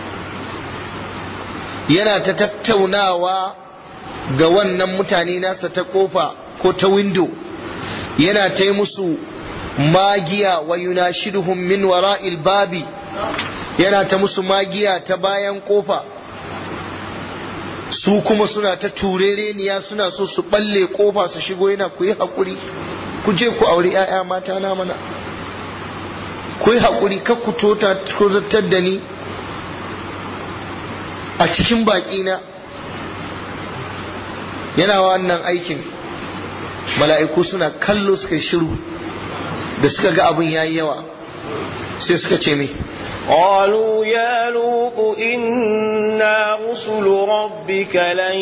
yana ta tattaunawa ga wannan mutane nasa ta kofa ko ta windo yana ta yi musu magiya wa yunashiduhum min wara'il babi yana ta musu magiya ta bayan kofa su kuma suna ta turereniya suna so su balle kofa su shigo yana ku yi haƙuri ku je ku auri 'ya'ya mata na mana ku yi haƙuri kar ku tota ku zartar da ni a cikin baƙina yana wannan aikin mala'iku suna kallo suka yi shiru da suka ga abin yayi yawa sai suka ce mai قالوا يا لوط إنا رسل ربك لن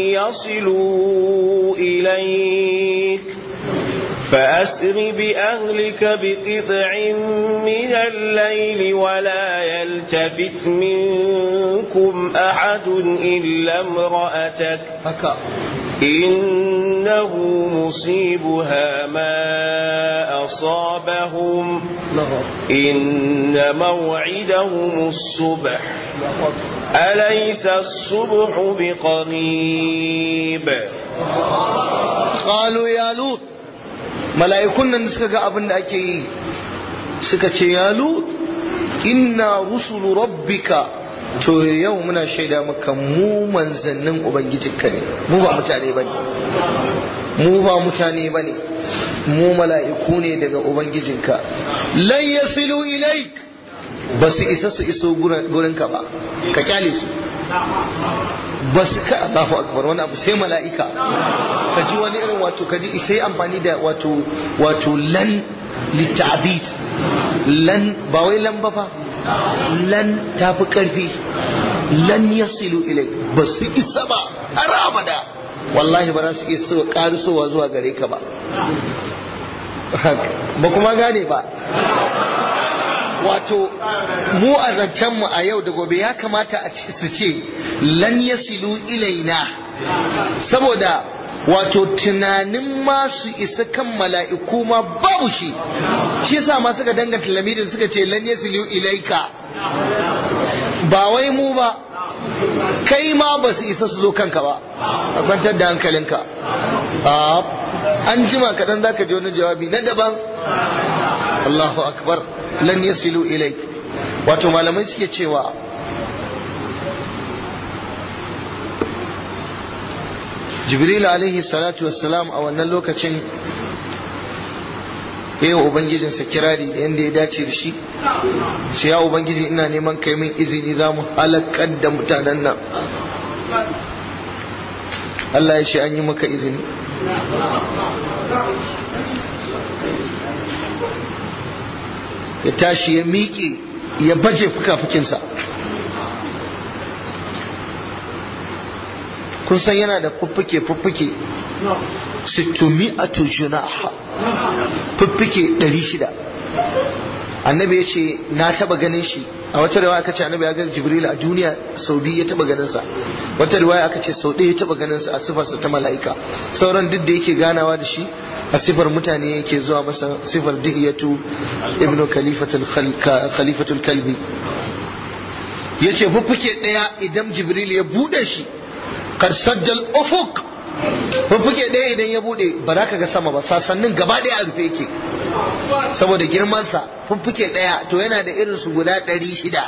يصلوا إليك فأسر بأهلك بقطع من الليل ولا يلتفت منكم أحد إلا امرأتك haka إنه مصيبها ما أصابهم إن موعدهم الصبح أليس الصبح بقريب qalu ya lut mala'ikun nan suka ga abin da ake yi suka ce ya lut inna rusulu rabbika to yau muna shaida maka mu manzannin ubangijinka ne mu ba mutane bane mu ba mutane bane mu mala'iku ne daga ubangijinka lan yasilu ilaik ba su isa su iso gurinka ba ka kyale su ba su ka Allahu akbar wani abu sai mala'ika ka ji wani irin wato ka ji sai amfani da wato wato lan litabid lan ba wai lan ba fa lan tafi karfi lan yasilu ilai ba su isa ba har abada wallahi ba za su iya karisowa zuwa gare ka ba ba kuma gane ba wato mu a zancenmu a yau da gobe ya kamata a ce su ce lan yasilu ilaina saboda wato tunanin ma su isa kan mala'iku ma babu shi shi yasa ma suka danganta lamirin suka ce lan yasilu ilaika ba wai mu ba kai ma ba su isa su zo kanka ba a kwantar da hankalinka an jima kaɗan za ka ji wani jawabi na daban Allahu akbar lan yasilu ilai wato malamai suke cewa jibril alaihi salatu wassalam a wannan lokacin yi wa ubangijinsa kirari da yadda ya dace da shi sai ya ubangiji ina neman kai min izini za mu halakar da mutanen nan Allah ya ce an yi maka izini ya tashi ya miƙe ya baje fuka-fukinsa kun san yana da fuffuke-fuffuke sittumi a tujunaha fuffuke 600 annabi ya ce na taba ganin shi a wata riwaya aka ce annabi ya ga jibril a duniya sau biyu ya taba ganin sa wata riwaya aka ce sau ɗaya ya taba ganin sa a sifarsa ta mala'ika sauran duk da yake ganawa da shi a sifar mutane yake zuwa masa sifar dihiyatu ibnu khalifatul khalifatul kalbi yace fuffuke ɗaya idan jibril ya bude shi kar saddal ufuk fuffuke ɗaya idan ya bude ba za ka ga sama ba sasannin gaba ɗaya a rufe yake saboda girmansa fuffuke ɗaya to yana da irin su guda ɗari shida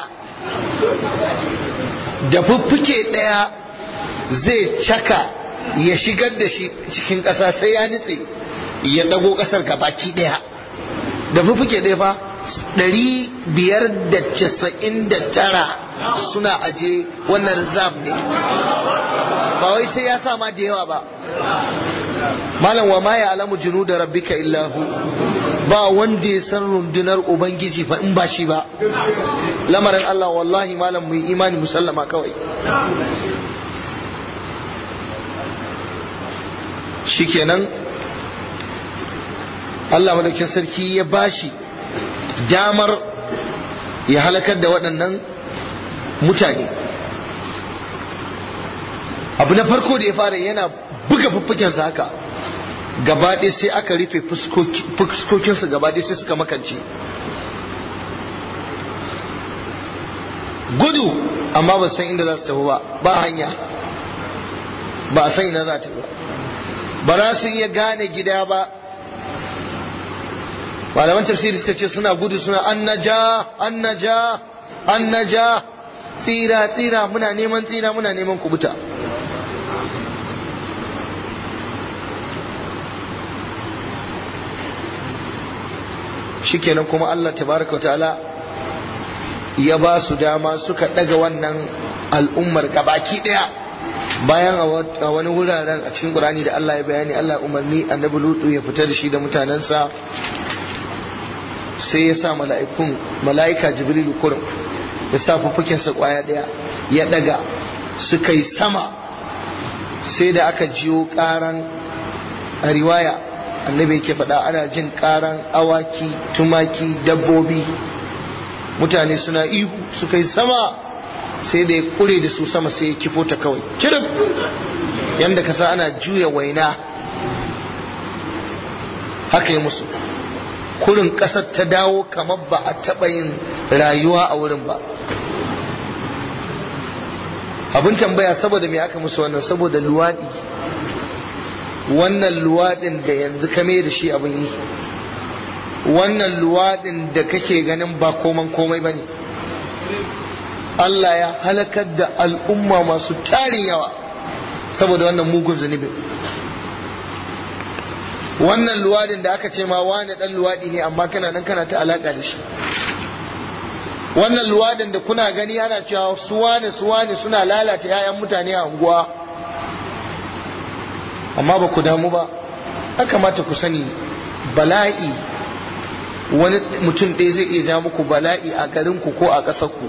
da fuffuke ɗaya zai caka ya shigar da shi cikin ƙasa sai ya nitse ya ɗago ƙasar gabaki ɗaya da fuffuke ɗaya fa ɗari biyar da casa'in da tara suna aje wannan rizab ne ba wai sai ya sa ma da yawa ba malam wa ma ya alamu junu da rabbika illahu ba wanda ya san rundunar ubangiji fa in ba shi ba lamarin Allah wallahi malam mu yi imani musallama kawai shikenan Allah madaukin sarki ya bashi damar ya halakar da waɗannan mutane abu na farko da ya fara yana buga fuffukensa haka gabaɗe sai aka rufe fuskokinsu gabaɗe sai suka makance gudu amma ba san inda za su tafi ba ba hanya ba a san ina za ta ba ba za su iya gane gida ba malaman tafsiri suka ce suna gudu suna annaja annaja annaja tsira tsira muna neman tsira muna neman kubuta shikenan kuma Allah tabaraka ta'ala ya ba su dama suka daga wannan al'ummar gabaki daya bayan a wani wuraren a cikin Qur'ani da Allah ya bayani Allah umarni annabi Lutu ya fita da shi da mutanensa sai ya sa mala'ikun mala'ika Jibrilu kurum ya sa sa kwaya daya ya daga suka yi sama sai da aka jiyo karan a riwaya annabi yake faɗa ana jin karan awaki tumaki dabbobi mutane suna ihu suka yi sama sai da ya kure da su sama sai ya kifo ta kawai kirif yadda ka sa ana juya waina haka yi musu kurin ƙasar ta dawo kamar ba a taɓa yin rayuwa a wurin ba abin tambaya saboda me aka musu wannan saboda luwaɗi wannan luwaɗin da yanzu kame da shi abin yi wannan luwaɗin da kake ganin ba koman komai ba ne Allah ya halakar da al'umma masu tarin yawa saboda wannan mugun zunubin wannan luwaɗin da aka ce ma wani ɗan luwaɗi ne amma kana nan kana ta alaƙa da shi wannan luwaɗin da kuna gani ana cewa su wane su wane suna lalata 'ya'yan mutane a unguwa amma ba ku damu ba ya kamata ku sani bala'i wani mutum ɗaya zai iya ja muku bala'i a garinku ko a ƙasarku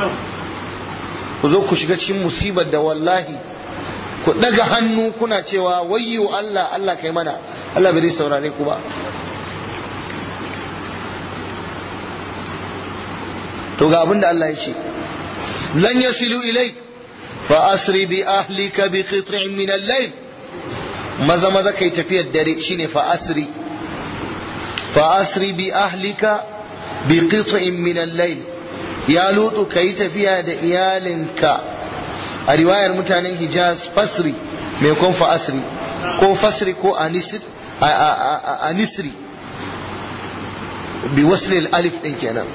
ku zo ku shiga cikin musibar da wallahi ku ɗaga hannu kuna cewa wayyo Allah Allah kai mana Allah bai saurare ku ba to ga abin da Allah ya ce lan yasilu ilai fa asri bi ahlika bi qit'in min al-layl maza maza kai tafiyar dare shine fa asri fa asri bi ahlika bi qit'in min al-layl ya lutu kai tafiya da iyalinka a riwayar mutanen Hijaz fasri mai kun fa asri ko fasri ko anisri anisri bi wasli al-alif din kenan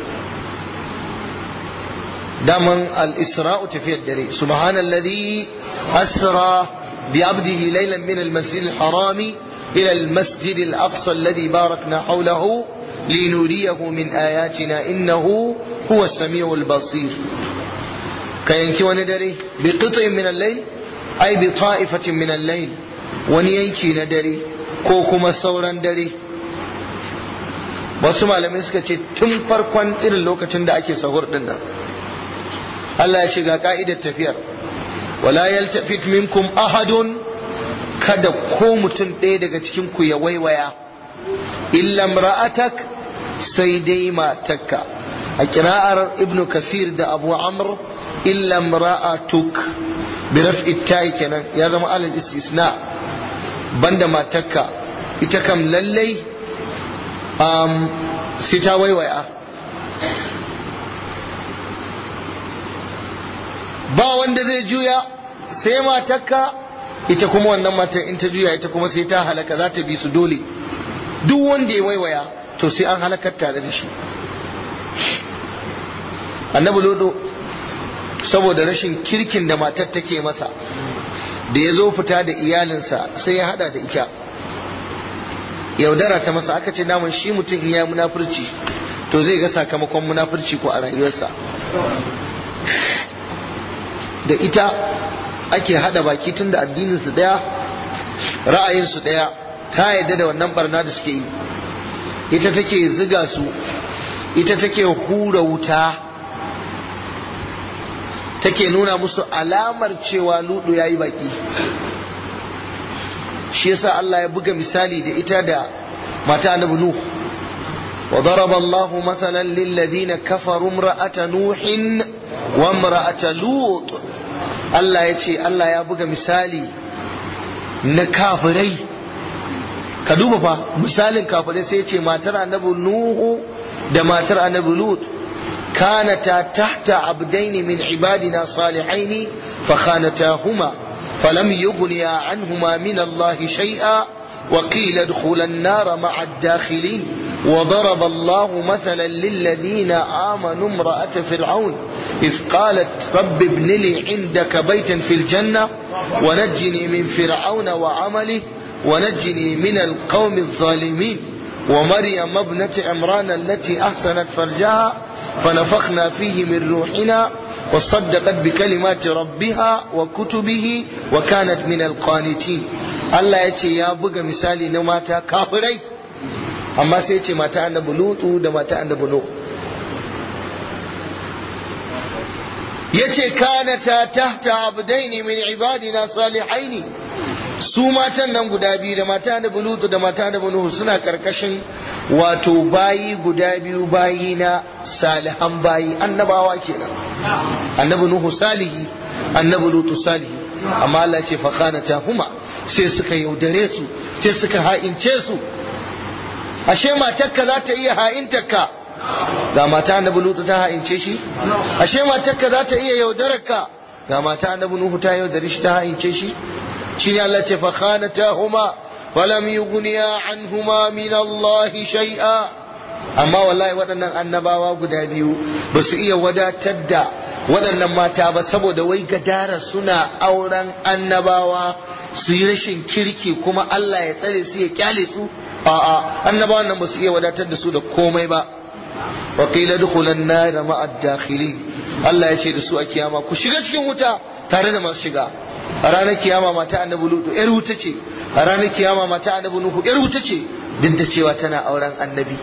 daman al-isra'u tafiyar dare subhanalladhi asra بعبده ليلا من المسجد الحرام إلى المسجد الأقصى الذي باركنا حوله لنريه من آياتنا إنه هو السميع البصير كينكي وندري بقطع من الليل أي بطائفة من الليل ونينكي ندري كوكما سورا دري wasu malamai suka ce tun farkon irin lokacin da ake sahur din nan Allah ya shiga ka'idar tafiyar wala yaltafit minkum ahadun kada ko mutum ɗaya daga cikin ku ya waiwaya illa ra'atak sai dai matakka a kira'ar ibn kasir da abu amr illa ra'atuk bi raf'i ta'i kenan ya zama alal istisna banda matakka ita kam lallai um, sai ta waiwaya ba wanda zai juya sai matakka ita kuma wannan matan in ta juya ita kuma sai ta halaka za ta bi su dole duk wanda ya waiwaya to sai an halakar tare da shi annabi lodo saboda rashin kirkin da matar take masa da ya zo fita da iyalinsa sai ya hada da ita yaudara ta masa aka ce naman shi mutum in ya munafurci to zai ga sakamakon munafurci ko a rayuwarsa da ita ake hada baki tun da addininsu daya ra'ayinsu daya ta yadda da wannan barna da suke yi ita take ziga su ita take hura wuta take nuna musu alamar cewa ludu ya yi baki shi yasa Allah ya buga misali da ita da mata annabi Nuh wa daraba Allahu masalan lil ladina kafaru imra'ata nuhin wa imra'ata lut Allah ya ce Allah ya buga misali na kafirai ka duba fa misalin kafirai sai ya ce matar annabi Nuhu da matar annabi Lut كانتا تحت عبدين من عبادنا صالحين فخانتاهما فلم يغنيا عنهما من الله شيئا وقيل ادخلا النار مع الداخلين وضرب الله مثلا للذين آمنوا امرأة فرعون إذ قالت رب ابن لي عندك بيتا في الجنة ونجني من فرعون وعمله ونجني من القوم الظالمين ومريم ابنة عمران التي أحسنت فرجها فنفخنا فيه من روحنا وصدقت بكلمات ربها وكتبه وكانت من القانتين الله يتي يا بغى مثالي نماتا كافرين amma sai ce mata annabi lutu da mata annabi nuh yace kanata tahta abdaini min ibadina salihaini su matan nan guda biyu da mata annabi lutu da mata annabi nuh suna karkashin wato bayi guda biyu bayi na salihan bayi annabawa kenan annabi nuhu salihi annabi lutu salihi amma Allah ce fakhanata huma sai suka yaudare su sai suka ha'ince su ashe matarka za ta iya ha'intarka ga mata annabi lutu ta ha'ince shi ashe matarka za ta iya yaudararka ga mata annabi nuhu ta yaudare shi ta ha'ince shi shi ne Allah ce fakhanata huma falam yughniya anhuma min Allah shay'a amma wallahi waɗannan annabawa guda biyu ba su iya wadatar da waɗannan mata ba saboda wai gadara suna auren annabawa su yi rashin kirki kuma Allah ya tsare su ya kyale su a'a annabawan nan ba su iya wadatar da su da komai ba wa qila dukhulan nar ma'a dakhilin Allah ya ce da su a kiyama ku shiga cikin wuta tare da masu shiga a ranar kiyama mata annabi lutu yar wuta ce a ranar kiyama mata annabi nuhu yar wuta ce duk da cewa tana auren annabi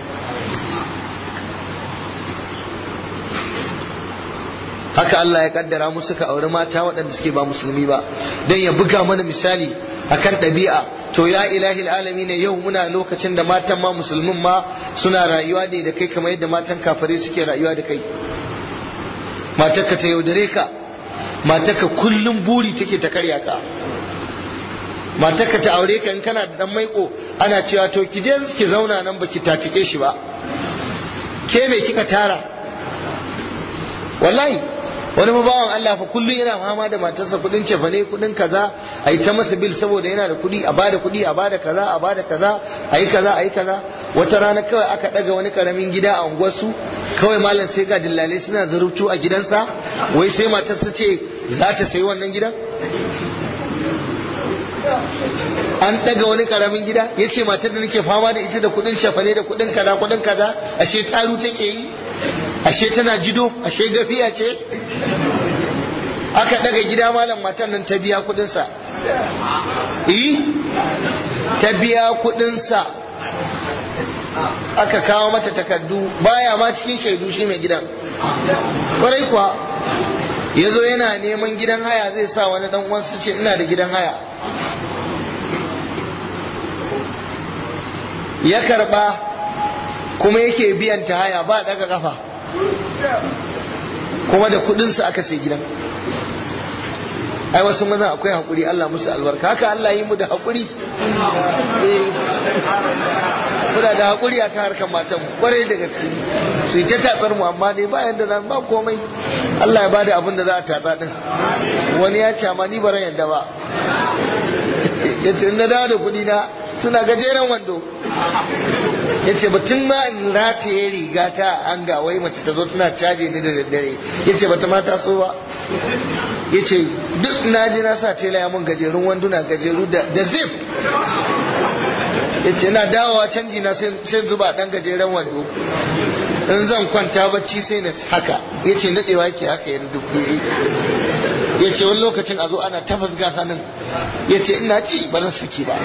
haka Allah ya kaddara mu suka auri mata waɗanda suke ba musulmi ba don ya buga mana misali akan ɗabi'a to ya ilahi alami ne yau muna lokacin da matan ma musulmin ma suna rayuwa ne da kai kamar yadda matan kafare suke rayuwa da kai matarka ta yaudare ka matarka kullum buri take ta karya ka matarka ta aure ka in kana da dan maiko ana cewa to ki je ki zauna nan baki tatike shi ba ke me kika tara wallahi wani bawan Allah fa kullum yana fama da matarsa kudin cefane kudin kaza a yi ta masa bil saboda yana da kudi a bada kudi a bada kaza a bada kaza a yi kaza a yi kaza wata rana kawai aka daga wani karamin gida a unguwarsu kawai malam sai ga dillale suna zarubtu a gidansa wai sai matarsa ce za ta sayi wannan gidan an daga wani karamin gida ya ce matar da nake fama da ita da kudin cefane da kudin kaza kudin kaza ashe taru take yi ashe tana jido ashe gafiya ce aka daga gida malam matan nan ta biya kudinsa eh ta biya kudinsa aka kawo mata takardu baya ma cikin shaidu shi mai gidan kwarai kuwa ya zo yana neman gidan haya zai sa wani dan uwansu ce ina da gidan haya ya karba kuma yake biyan ta haya ba daga kafa kuma da kudinsa aka sai gidan ai wasu maza akwai haƙuri Allah musu albarka haka Allah yi mu da haƙuri kuna da haƙuri a kan harkar matan kwarai da gaske su yi ta tatsar mu amma dai bayan da zan ba komai Allah ya bada abin da za a tatsa din wani ya ce amma ni ba ran yadda ba ya ce na dawo da kuɗi na suna gajeren wando ya ce batun ma in rataye riga ta an ga wai mace ta zo tana caje ni da daddare ya ce bata mata so ba ya ce duk na ji na sa tela ya mun gajerun wanduna gajeru da zip ya ce na dawowa canji na sai zuba dan gajeren wando in zan kwanta bacci sai na haka ya ce nadewa yake haka yanzu duk ya ce wani lokacin a zo ana tafas ga hannun ya ce ina ci ba zan saki ba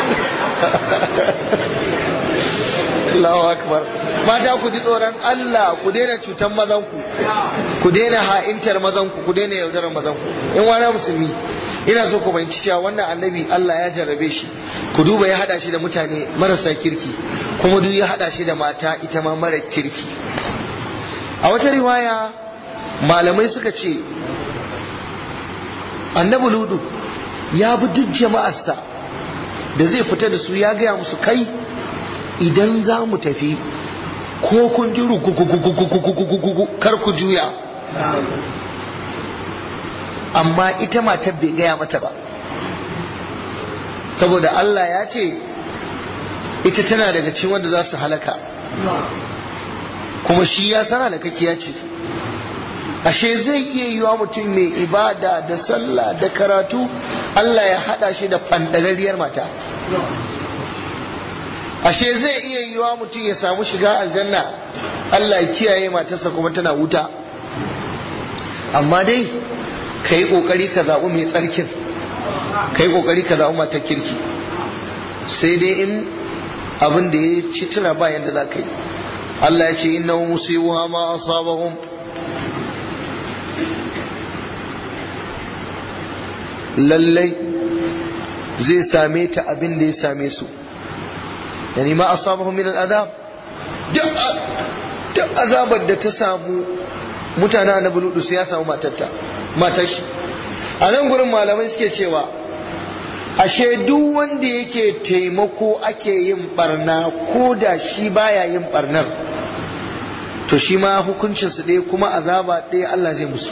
Allahu akbar mata ku ji tsoron Allah ku daina cutan mazanku ku daina ha'intar mazanku ku daina yaudarar mazanku in wani musulmi ina so ku fahimci cewa wannan annabi Allah ya jarrabe shi ku duba ya hada shi da mutane marasa kirki kuma duk ya hada shi da mata ita ma mara kirki a wata riwaya malamai suka ce annabi ludu ya bi duk jama'arsa da zai fita da su ya gaya musu kai idan za mu tafi ko kun ji kar ku juya amma ita matar bai gaya mata ba saboda Allah ya ce ita tana daga cikin wanda za su halaka kuma shi ya san halakakiya ce ashe zai iya yiwa mutum mai ibada da sallah da karatu Allah ya hada shi da fandarariyar mata ashe zai iya yiwa mutum ya samu shiga aljanna Allah ya kiyaye matarsa kuma tana wuta amma dai ka yi ƙoƙari ka zaɓi mai tsarkin ka yi ƙoƙari ka zaɓi matar kirki sai dai in abin da ya ci tura ba yadda za ka yi Allah ya ce inna musibuha ma asabahum lallai zai same ta abin da ya same su yani ma asabahum min al'adab duk azabar da ta samu mutane annabi ludu sai ya samu matarta matar shi a nan gurin malamai suke cewa ashe duk wanda yake taimako ake yin barna ko da shi baya yin barnar to shi ma hukuncinsu ɗaya kuma azaba ɗaya Allah zai musu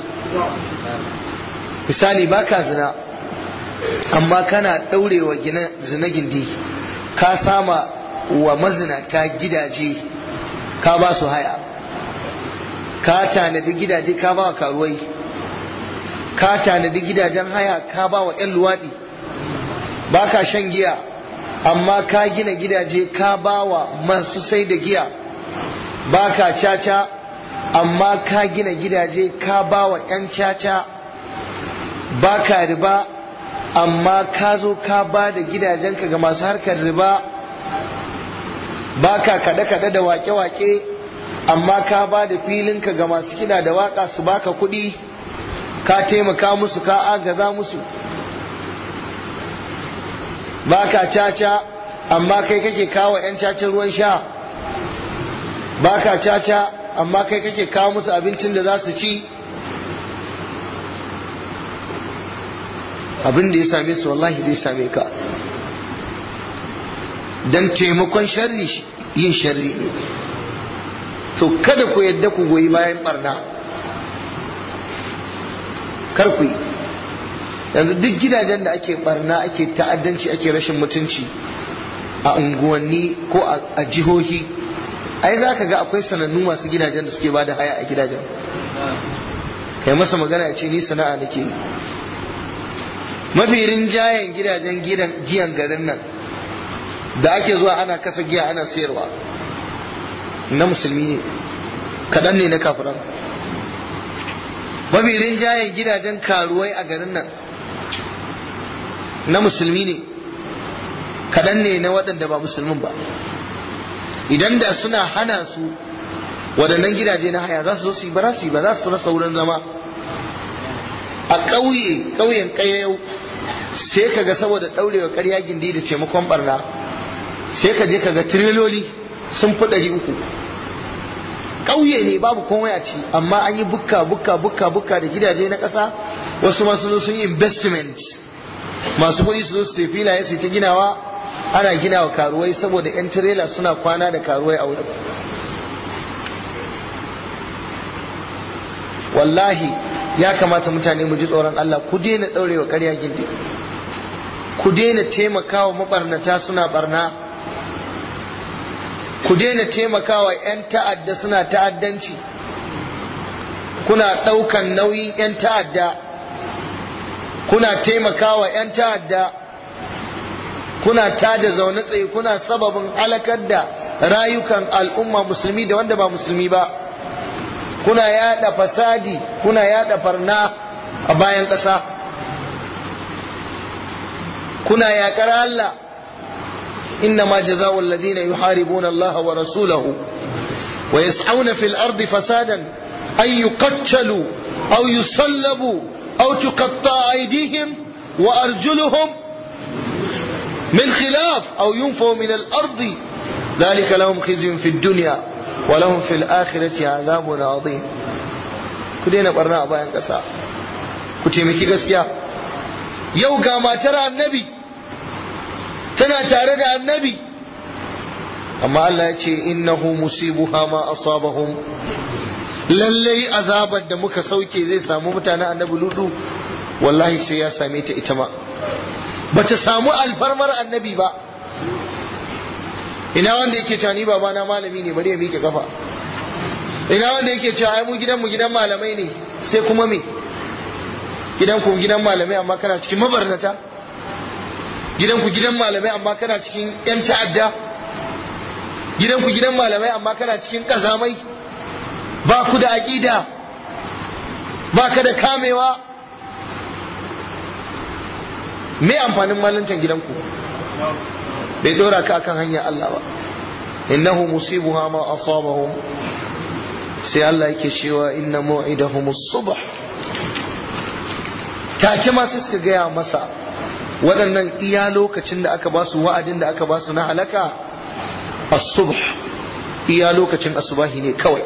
misali baka zina amma kana ɗaurewa zina gindi ka sama wa mazinata gidaje ka ba su haya ka tanadi gidaje ka ba wa karuwai ka tanadi gidajen haya ka ba wa 'yan luwaɗi ba ka shan giya amma ka gina gidaje ka ba wa masu sai da giya ba ka caca amma ka gina gidaje ka ba wa 'yan caca ba ka riba amma ka zo ka ba da gidajenka ga masu harkar riba ba ka kaɗe-kaɗe da wake-wake amma ka ba da filinka ga masu kiɗa da waka su baka kuɗi ka taimaka musu ka agaza musu ba ka caca amma kai kake kawo 'yan cacin ruwan sha ba ka caca amma kai kake kawo musu abincin da za su ci abin da ya same su wallahi zai same ka don taimakon sharri yin sharri ne to kada ku yadda ku goyi bayan barna kar ku yi yanzu duk gidajen da ake barna ake ta'addanci ake rashin mutunci a unguwanni ko a jihohi ai za ka ga akwai sanannu masu gidajen da suke ba da haya a gidajen kai masa magana ce ni sana'a nake yi mafi rinjayen gidajen giyan garin nan da ake zuwa ana kasa giya ana sayarwa na musulmi ne kaɗan ne na kafiran mafi rinjayen gidajen karuwai a garin nan na musulmi ne kaɗan ne na waɗanda ba musulmin ba idan da suna hana su waɗannan gidaje na haya za su zo su yi ba za su yi ba za su rasa wurin zama a ƙauye ƙauyen ƙayyau sai ka ga saboda ɗaurewa ƙarya gindi da taimakon barna sai ka je ka ga tireloli sun fi ɗari uku ƙauye ne babu komai a ci amma an yi bukka bukka bukka bukka da gidaje na ƙasa wasu masu zo sun yi investment masu kuɗi su zo su sai filaye su ta ginawa ana ginawa karuwai saboda 'yan tirela suna kwana da karuwai a wurin wallahi ya kamata mutane mu ji tsoron Allah ku daina ɗaurewa ƙarya gindi ku daina taimakawa mabarnata suna barna ku daina taimakawa 'yan ta'adda suna ta'addanci kuna ɗaukan nauyin 'yan ta'adda kuna taimakawa 'yan ta'adda kuna tada zaune tsaye kuna sababin halakar da rayukan al'umma musulmi da wanda ba musulmi ba kuna yada fasadi kuna yada farna a bayan ƙasa kuna yaƙar Allah إنما جزاء الذين يحاربون الله ورسوله ويسعون في الأرض فسادا أن يقتلوا أو يصلبوا أو تقطع أيديهم وأرجلهم من خلاف أو ينفوا من الأرض ذلك لهم خزي في الدنيا ولهم في الآخرة عذاب عظيم كدينا برنا أبا ينقصا كتيمكي قسكيا يوغا ما ترى النبي tana tare da annabi amma Allah ya ce innahu musibuha ma asabahum lallai azabar da muka sauke zai samu mutanen annabi ludu wallahi sai ya same ta ita ma bata samu alfarmar annabi ba ina wanda yake cewa ni babana malami ne bari ya miƙe kafa ina wanda yake cewa ai mu gidan mu gidan malamai ne sai kuma me gidan ku gidan malamai amma kana cikin mabarnata gidanku gidan malamai amma kana cikin 'yan ta'adda gidanku gidan malamai amma kana cikin ƙazamai ba ku da aƙida ba ka da kamewa me amfanin malantan gidanku bai ɗora ka akan hanyar Allah ba innahu musibuha ma asabahum sai Allah yake cewa inna mu'idahum as-subh take ma sai suka gaya masa waɗannan iya lokacin da aka ba su wa'adin da aka ba su na halaka as-subh iya lokacin asubahi ne kawai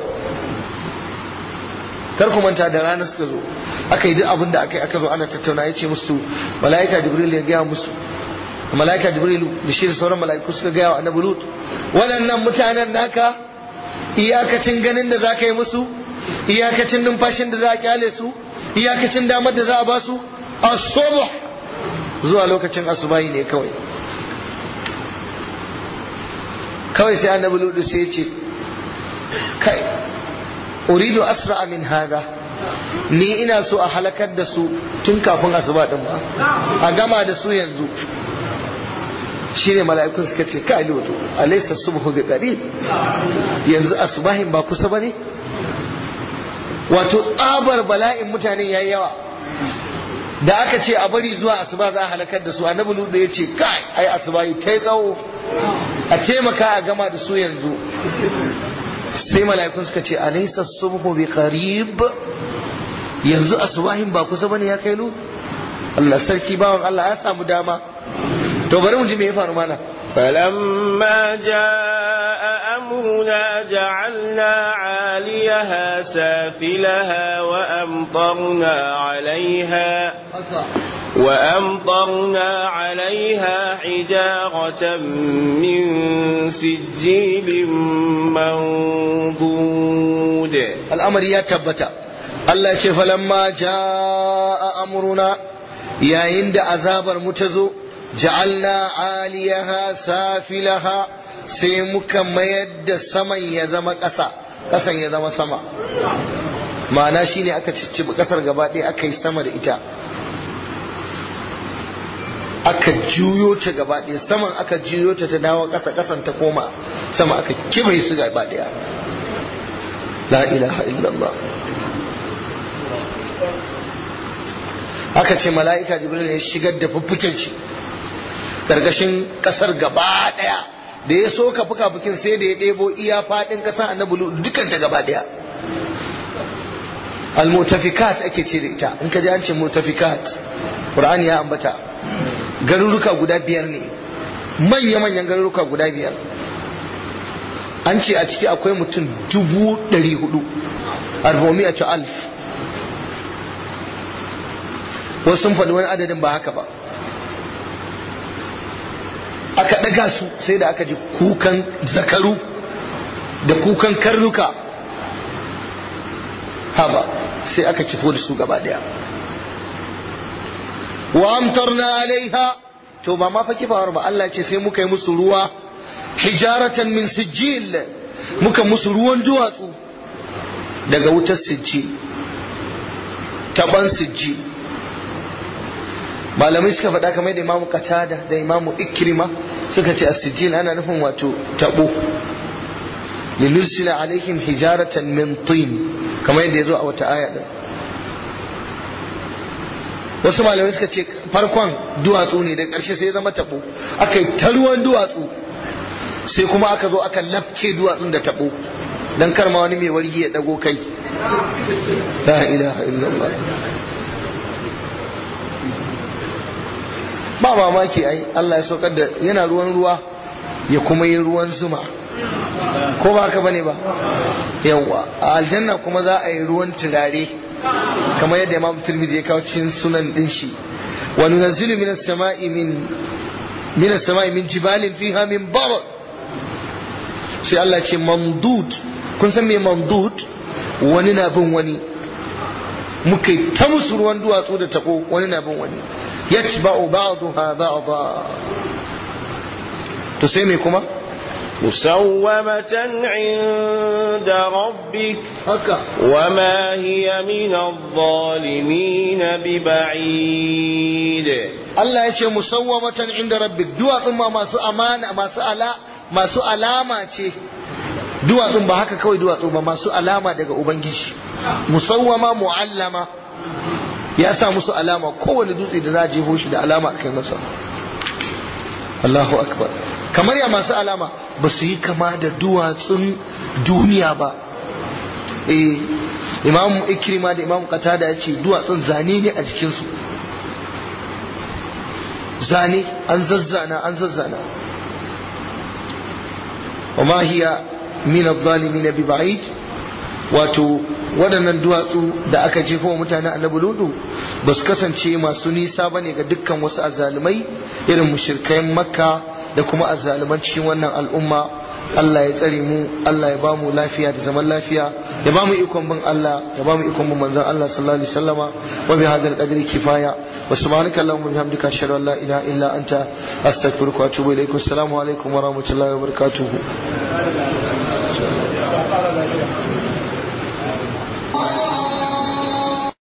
kar ku manta da rana suka zo aka yi duk abin da aka yi aka zo ana tattauna ya ce musu mala'ika jibril ya gaya musu mala'ika jibril da shi da sauran mala'iku suka gaya wa annabi lut waɗannan mutanen naka iyakacin ganin da za ka yi musu iyakacin numfashin da za a kyale su iyakacin damar da za a ba su as-subh zuwa lokacin asubahi ne kawai kawai sai annabi ludu sai ya ce kai uridu asra min hada ni ina so a halakar da su tun kafin asuba din ba a gama da su yanzu shine mala'ikun suka ce kai lutu alaysa subhu bi qarib yanzu asubahin ba kusa bane wato tsabar bala'in mutane yayi yawa da aka ce a bari zuwa asuba za a halakar da su annabi lutu ya ce kai ai asuba ta yi tsawo a taimaka a gama da su yanzu sai mala'ikun suka ce alaysa subhu bi qarib yanzu asubahin ba kusa bane ya kai lutu Allah sarki bawan Allah ya samu dama to bari mu ji me ya faru mana فلما جاء أمرنا جعلنا عاليها سافلها وأمطرنا عليها وأمطرنا عليها حجارة من سجيل منضود الأمر يا تبتا الله ce falamma jaa amruna yayin da azabar mu ta zo ja'alna aliyaha safilaha sai muka mayar da saman ya zama ƙasa ƙasan ya zama sama ma'ana shine aka ciccibi ƙasar gaba ɗaya aka yi sama da ita aka juyo ta gaba ɗaya saman aka juyo ta ta dawo ƙasa ƙasan ta koma sama aka kibai su gaba ɗaya la ilaha illallah aka ce mala'ika jibril ya shigar da fuffuken shi ƙarƙashin ƙasar gaba ɗaya da ya so ka fuka fukin sai da ya ɗebo iya faɗin ƙasar annabi dukkan ta gaba ɗaya al-mutafikat ake ce da ita in ka ji an ce mutafikat qur'ani ya ambata garuruka guda biyar ne manya-manyan garuruka guda biyar an ce a ciki akwai mutum dubu ɗari hudu arbomi a alf wasu sun faɗi wani adadin ba haka ba aka ɗaga su sai da aka ji kukan zakaru da kukan karnuka haba sai aka kifo da su gaba daya wa amtarna alaiha to ba ma fa kifawar ba Allah ce sai muka yi musu ruwa hijaratan min sijil muka musu ruwan duwatsu daga wutar sijil taban sijil malamai suka faɗa kamar da imamu katada da imamu ikrima suka ce as-sijil ana nufin wato tabo linursila alaihim hijaratan min tin kamar yadda ya zo a wata aya din wasu malamai suka ce farkon duwatsu ne da ƙarshe sai ya zama tabo aka yi ta ruwan duwatsu sai kuma aka zo aka lafke duwatsun da tabo dan kar ma wani mai wargi ya dago kai la ilaha illallah ba mamaki ai Allah ya saukar da yana ruwan ruwa ya kuma yi ruwan zuma ko ba haka bane ba yawa a aljanna kuma za a yi ruwan turare kamar yadda imam tirmidhi ya kawo cikin sunan din shi wa nunazzilu minas sama'i min minas sama'i min jibalin fiha min barad sai Allah ce mamdud kun san me mamdud wani na bin wani muka yi ta musu ruwan duwatsu da tabo wani na bin wani yatba'u ba'daha ba'da to sai me kuma مسومة عند ربك haka وما هي من الظالمين ببعيد Allah ya ce musawwamatan inda rabbik duwatsun ma masu amana masu ala masu alama ce duwatsun ba haka kawai duwatsu ba masu alama daga ubangiji musawwama muallama ya sa musu alama kowane dutse da za a jeho shi da alama kai masa Allahu akbar kamar ya masu alama ba su yi kama da duwatsun duniya ba eh imam ikrima da imam qatada ya ce duwatsun zane ne a jikinsu zane an zazzana an zazzana wa ma hiya min adh-dhalimin bi ba'id wato waɗannan duwatsu da aka jefa wa mutanen annabi ludu ba su kasance masu nisa ba ne ga dukkan wasu azzalumai irin mushirkayen makka da kuma azzaluman cikin wannan al'umma Allah ya tsare mu Allah ya ba mu lafiya da zaman lafiya ya ba mu ikon bin Allah ya ba mu ikon bin manzon Allah sallallahu alaihi wasallama wa bi hadal qadri kifaya wa subhanaka allahumma wa bihamdika ashhadu an la ilaha illa anta astaghfiruka wa atubu ilaik assalamu alaikum wa rahmatullahi wa barakatuh